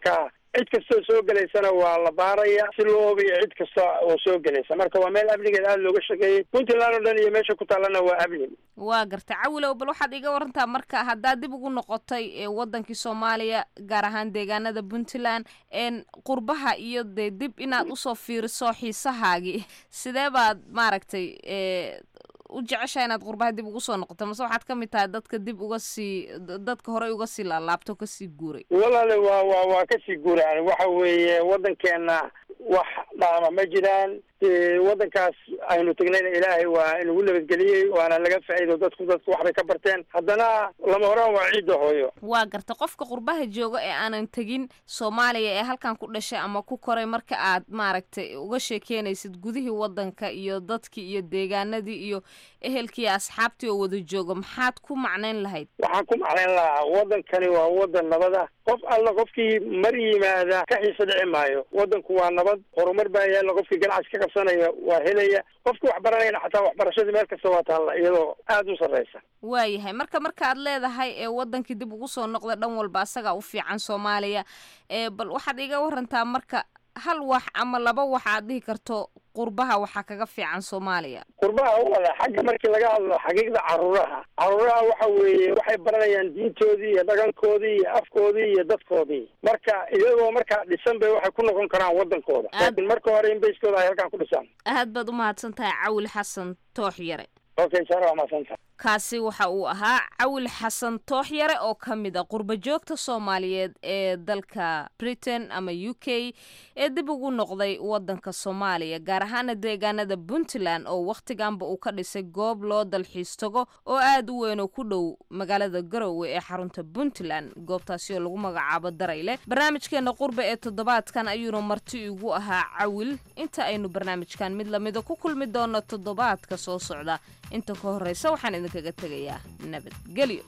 cid kastoo soo gelaysana waa la baaraya si loo hubiyo cid kasta oo soo gelaysa marka waa meel amnigeed aada looga shaqeeyey puntland oo dhan iyo meesha ku taallana waa amni waa gartay cawilow bal waxaad iga warantaa marka haddaad dib ugu noqotay ee wadankii soomaaliya gaar ahaan deegaanada puntland een qurbaha iyo dee dib inaad usoo fiiriso xiisahaagii sidee baad maaragtay ee u jeceshaha inaad qurbaha dib ugu soo noqoto mase waxaad ka mid tahay dadka dib uga sii dadka horey uga sii laalaabto kasii guuray walaale waa waa waa kasii guuraan waxa weeye waddankeena wax dhaama ma jiraan dee waddankaas aynu tegnayna ilaahay waa inagu nabadgeliyey waana laga faa'iido dadku dadku waxbay ka barteen haddana lama horaan waa ciidda hooyo waa garta qofka qurbaha jooga ee aanan tegin soomaaliya ee halkan ku dhashay ama ku koray marka aad maaragtay uga sheekeynaysid gudihii wadanka iyo dadkii iyo deegaanadii iyo ehelkii iyo asxaabtii oo wada jooga maxaad ku macnayn lahayd waxaan ku macnayn lahaa waddankani waa waddan nabada qof alla qofkii mar yimaada ka xiisa dhici maayo waddanku waa nabad horumar baa yaalla qofkii ganacsi ka qabsanaya waa helaya qofkii wax baranayana xataa waxbarashadii meel kasta waa taalla iyadoo aada u sarreysa waayahay marka markaad leedahay ee wadankii dib ugu soo noqda dhan walba asagaa u fiican soomaaliya ee bal waxaad iga warantaa marka hal wax ama laba wax aad dhihi karto qurbaha waxaa kaga fiican soomaaliya qurbaha wada xagga markii laga hadlo xaqiiqda caruuraha caruuraha waxa weeye waxay baranayaan diintoodii iyo dhaqankoodii iyo afkoodii iyo dadkoodii marka iyagoo markaa dhisan bay waxay ku noqon karaan waddankooda laakiin marka hore in bayskooda ay halkaan ku dhisaan aad baad u mahadsan tahay cawil xasan toox yare okay sara waa mahadsantaha kaasi waxa uu ahaa cawil xasan toox yare oo ka mid a qurba joogta soomaaliyeed ee dalka britain ama u k ee dib ugu noqday wadanka soomaaliya gaar ahaana deegaanada puntland oo wakhtiganba uu ka dhisay goob loo dalxiis tago oo aada u weyn oo ku dhow magaalada garowe ee xarunta puntland goobtaasi oo lagu magacaabo darayle barnaamijkeena qurba ee toddobaadkan ayuuna marti igu ahaa cawil inta aynu barnaamijkan mid lamida ku kulmi doono toddobaadka soo socda inta ka horeysa waxaan idinkaga tegayaa nabadgelyo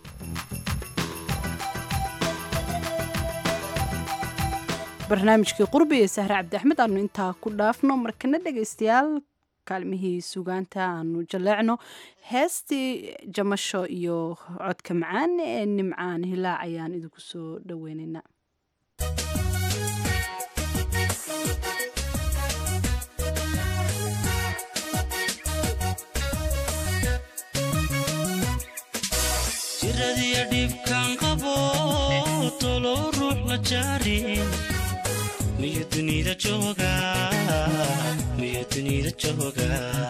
barnaamijkii qurbi ee sahre cabdi axmed aanu intaa ku dhaafno markana dhegaystayaal kaalmihii sugaanta aanu jaleecno heestii jamasho iyo codka macaan ee nimcaan hilaac ayaan idinku soo dhaweynaynaa jiradiya dhibkan qabo tolo ruux la jaarin miyo dunida jooga miyo dunida jooga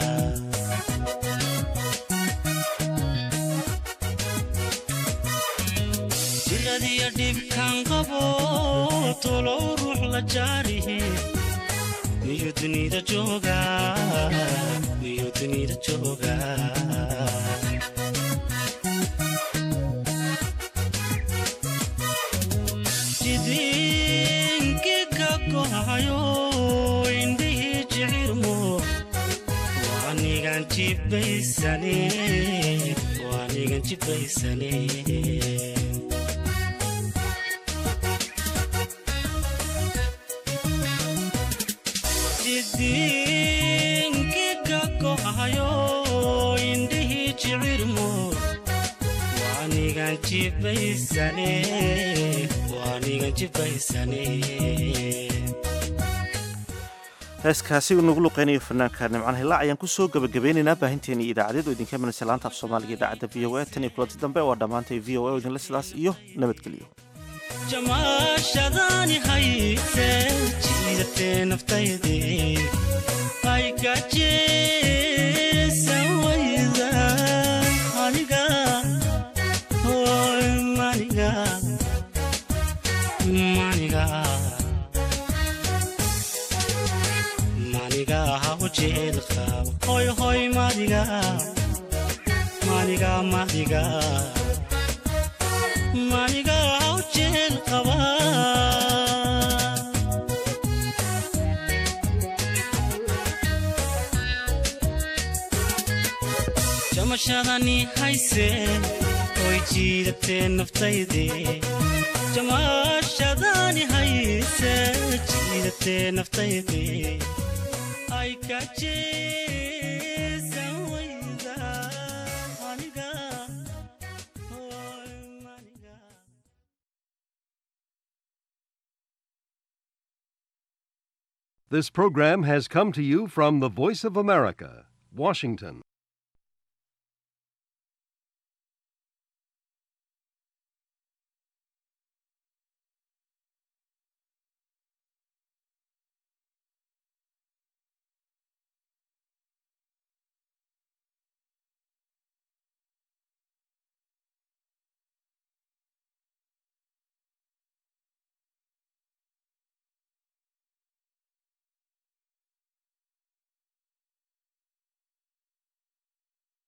jiradiya dhibkan qabo tolo ruux la jaarihin miyo dunida jooga miyo dunida jooga jidinkiga gohayo indhihii jicirmo waanigan jibaysane waanigan jibaysane jidinkiga gohayo indhihii jicirmo waanigan jibaysane heeskaasi nagu luqeynayo fanaanka nimcaan hilaac ayaan kusoo gabagabeynaynaa baahinteeni idaacadeed oo idinka imanaysa laanta af soomaaliga idaacadda v o a tan iyo kulanti dambe waa dhammaantay v o a oo idinle sidaas iyo nabadgelyo jamaashadaani hayse jiidatee naftayde ay gajeesan wayda aniga hoy maniga maniga maniga haw jecel qaba hoy hoy madiga maniga madiga maniga haw jecel qaba jamashadani hayse oy jiidatee naftayde jamaashadaani hayse jiidatee naftayde ay kajee This program has come to you from the Voice of America, Washington.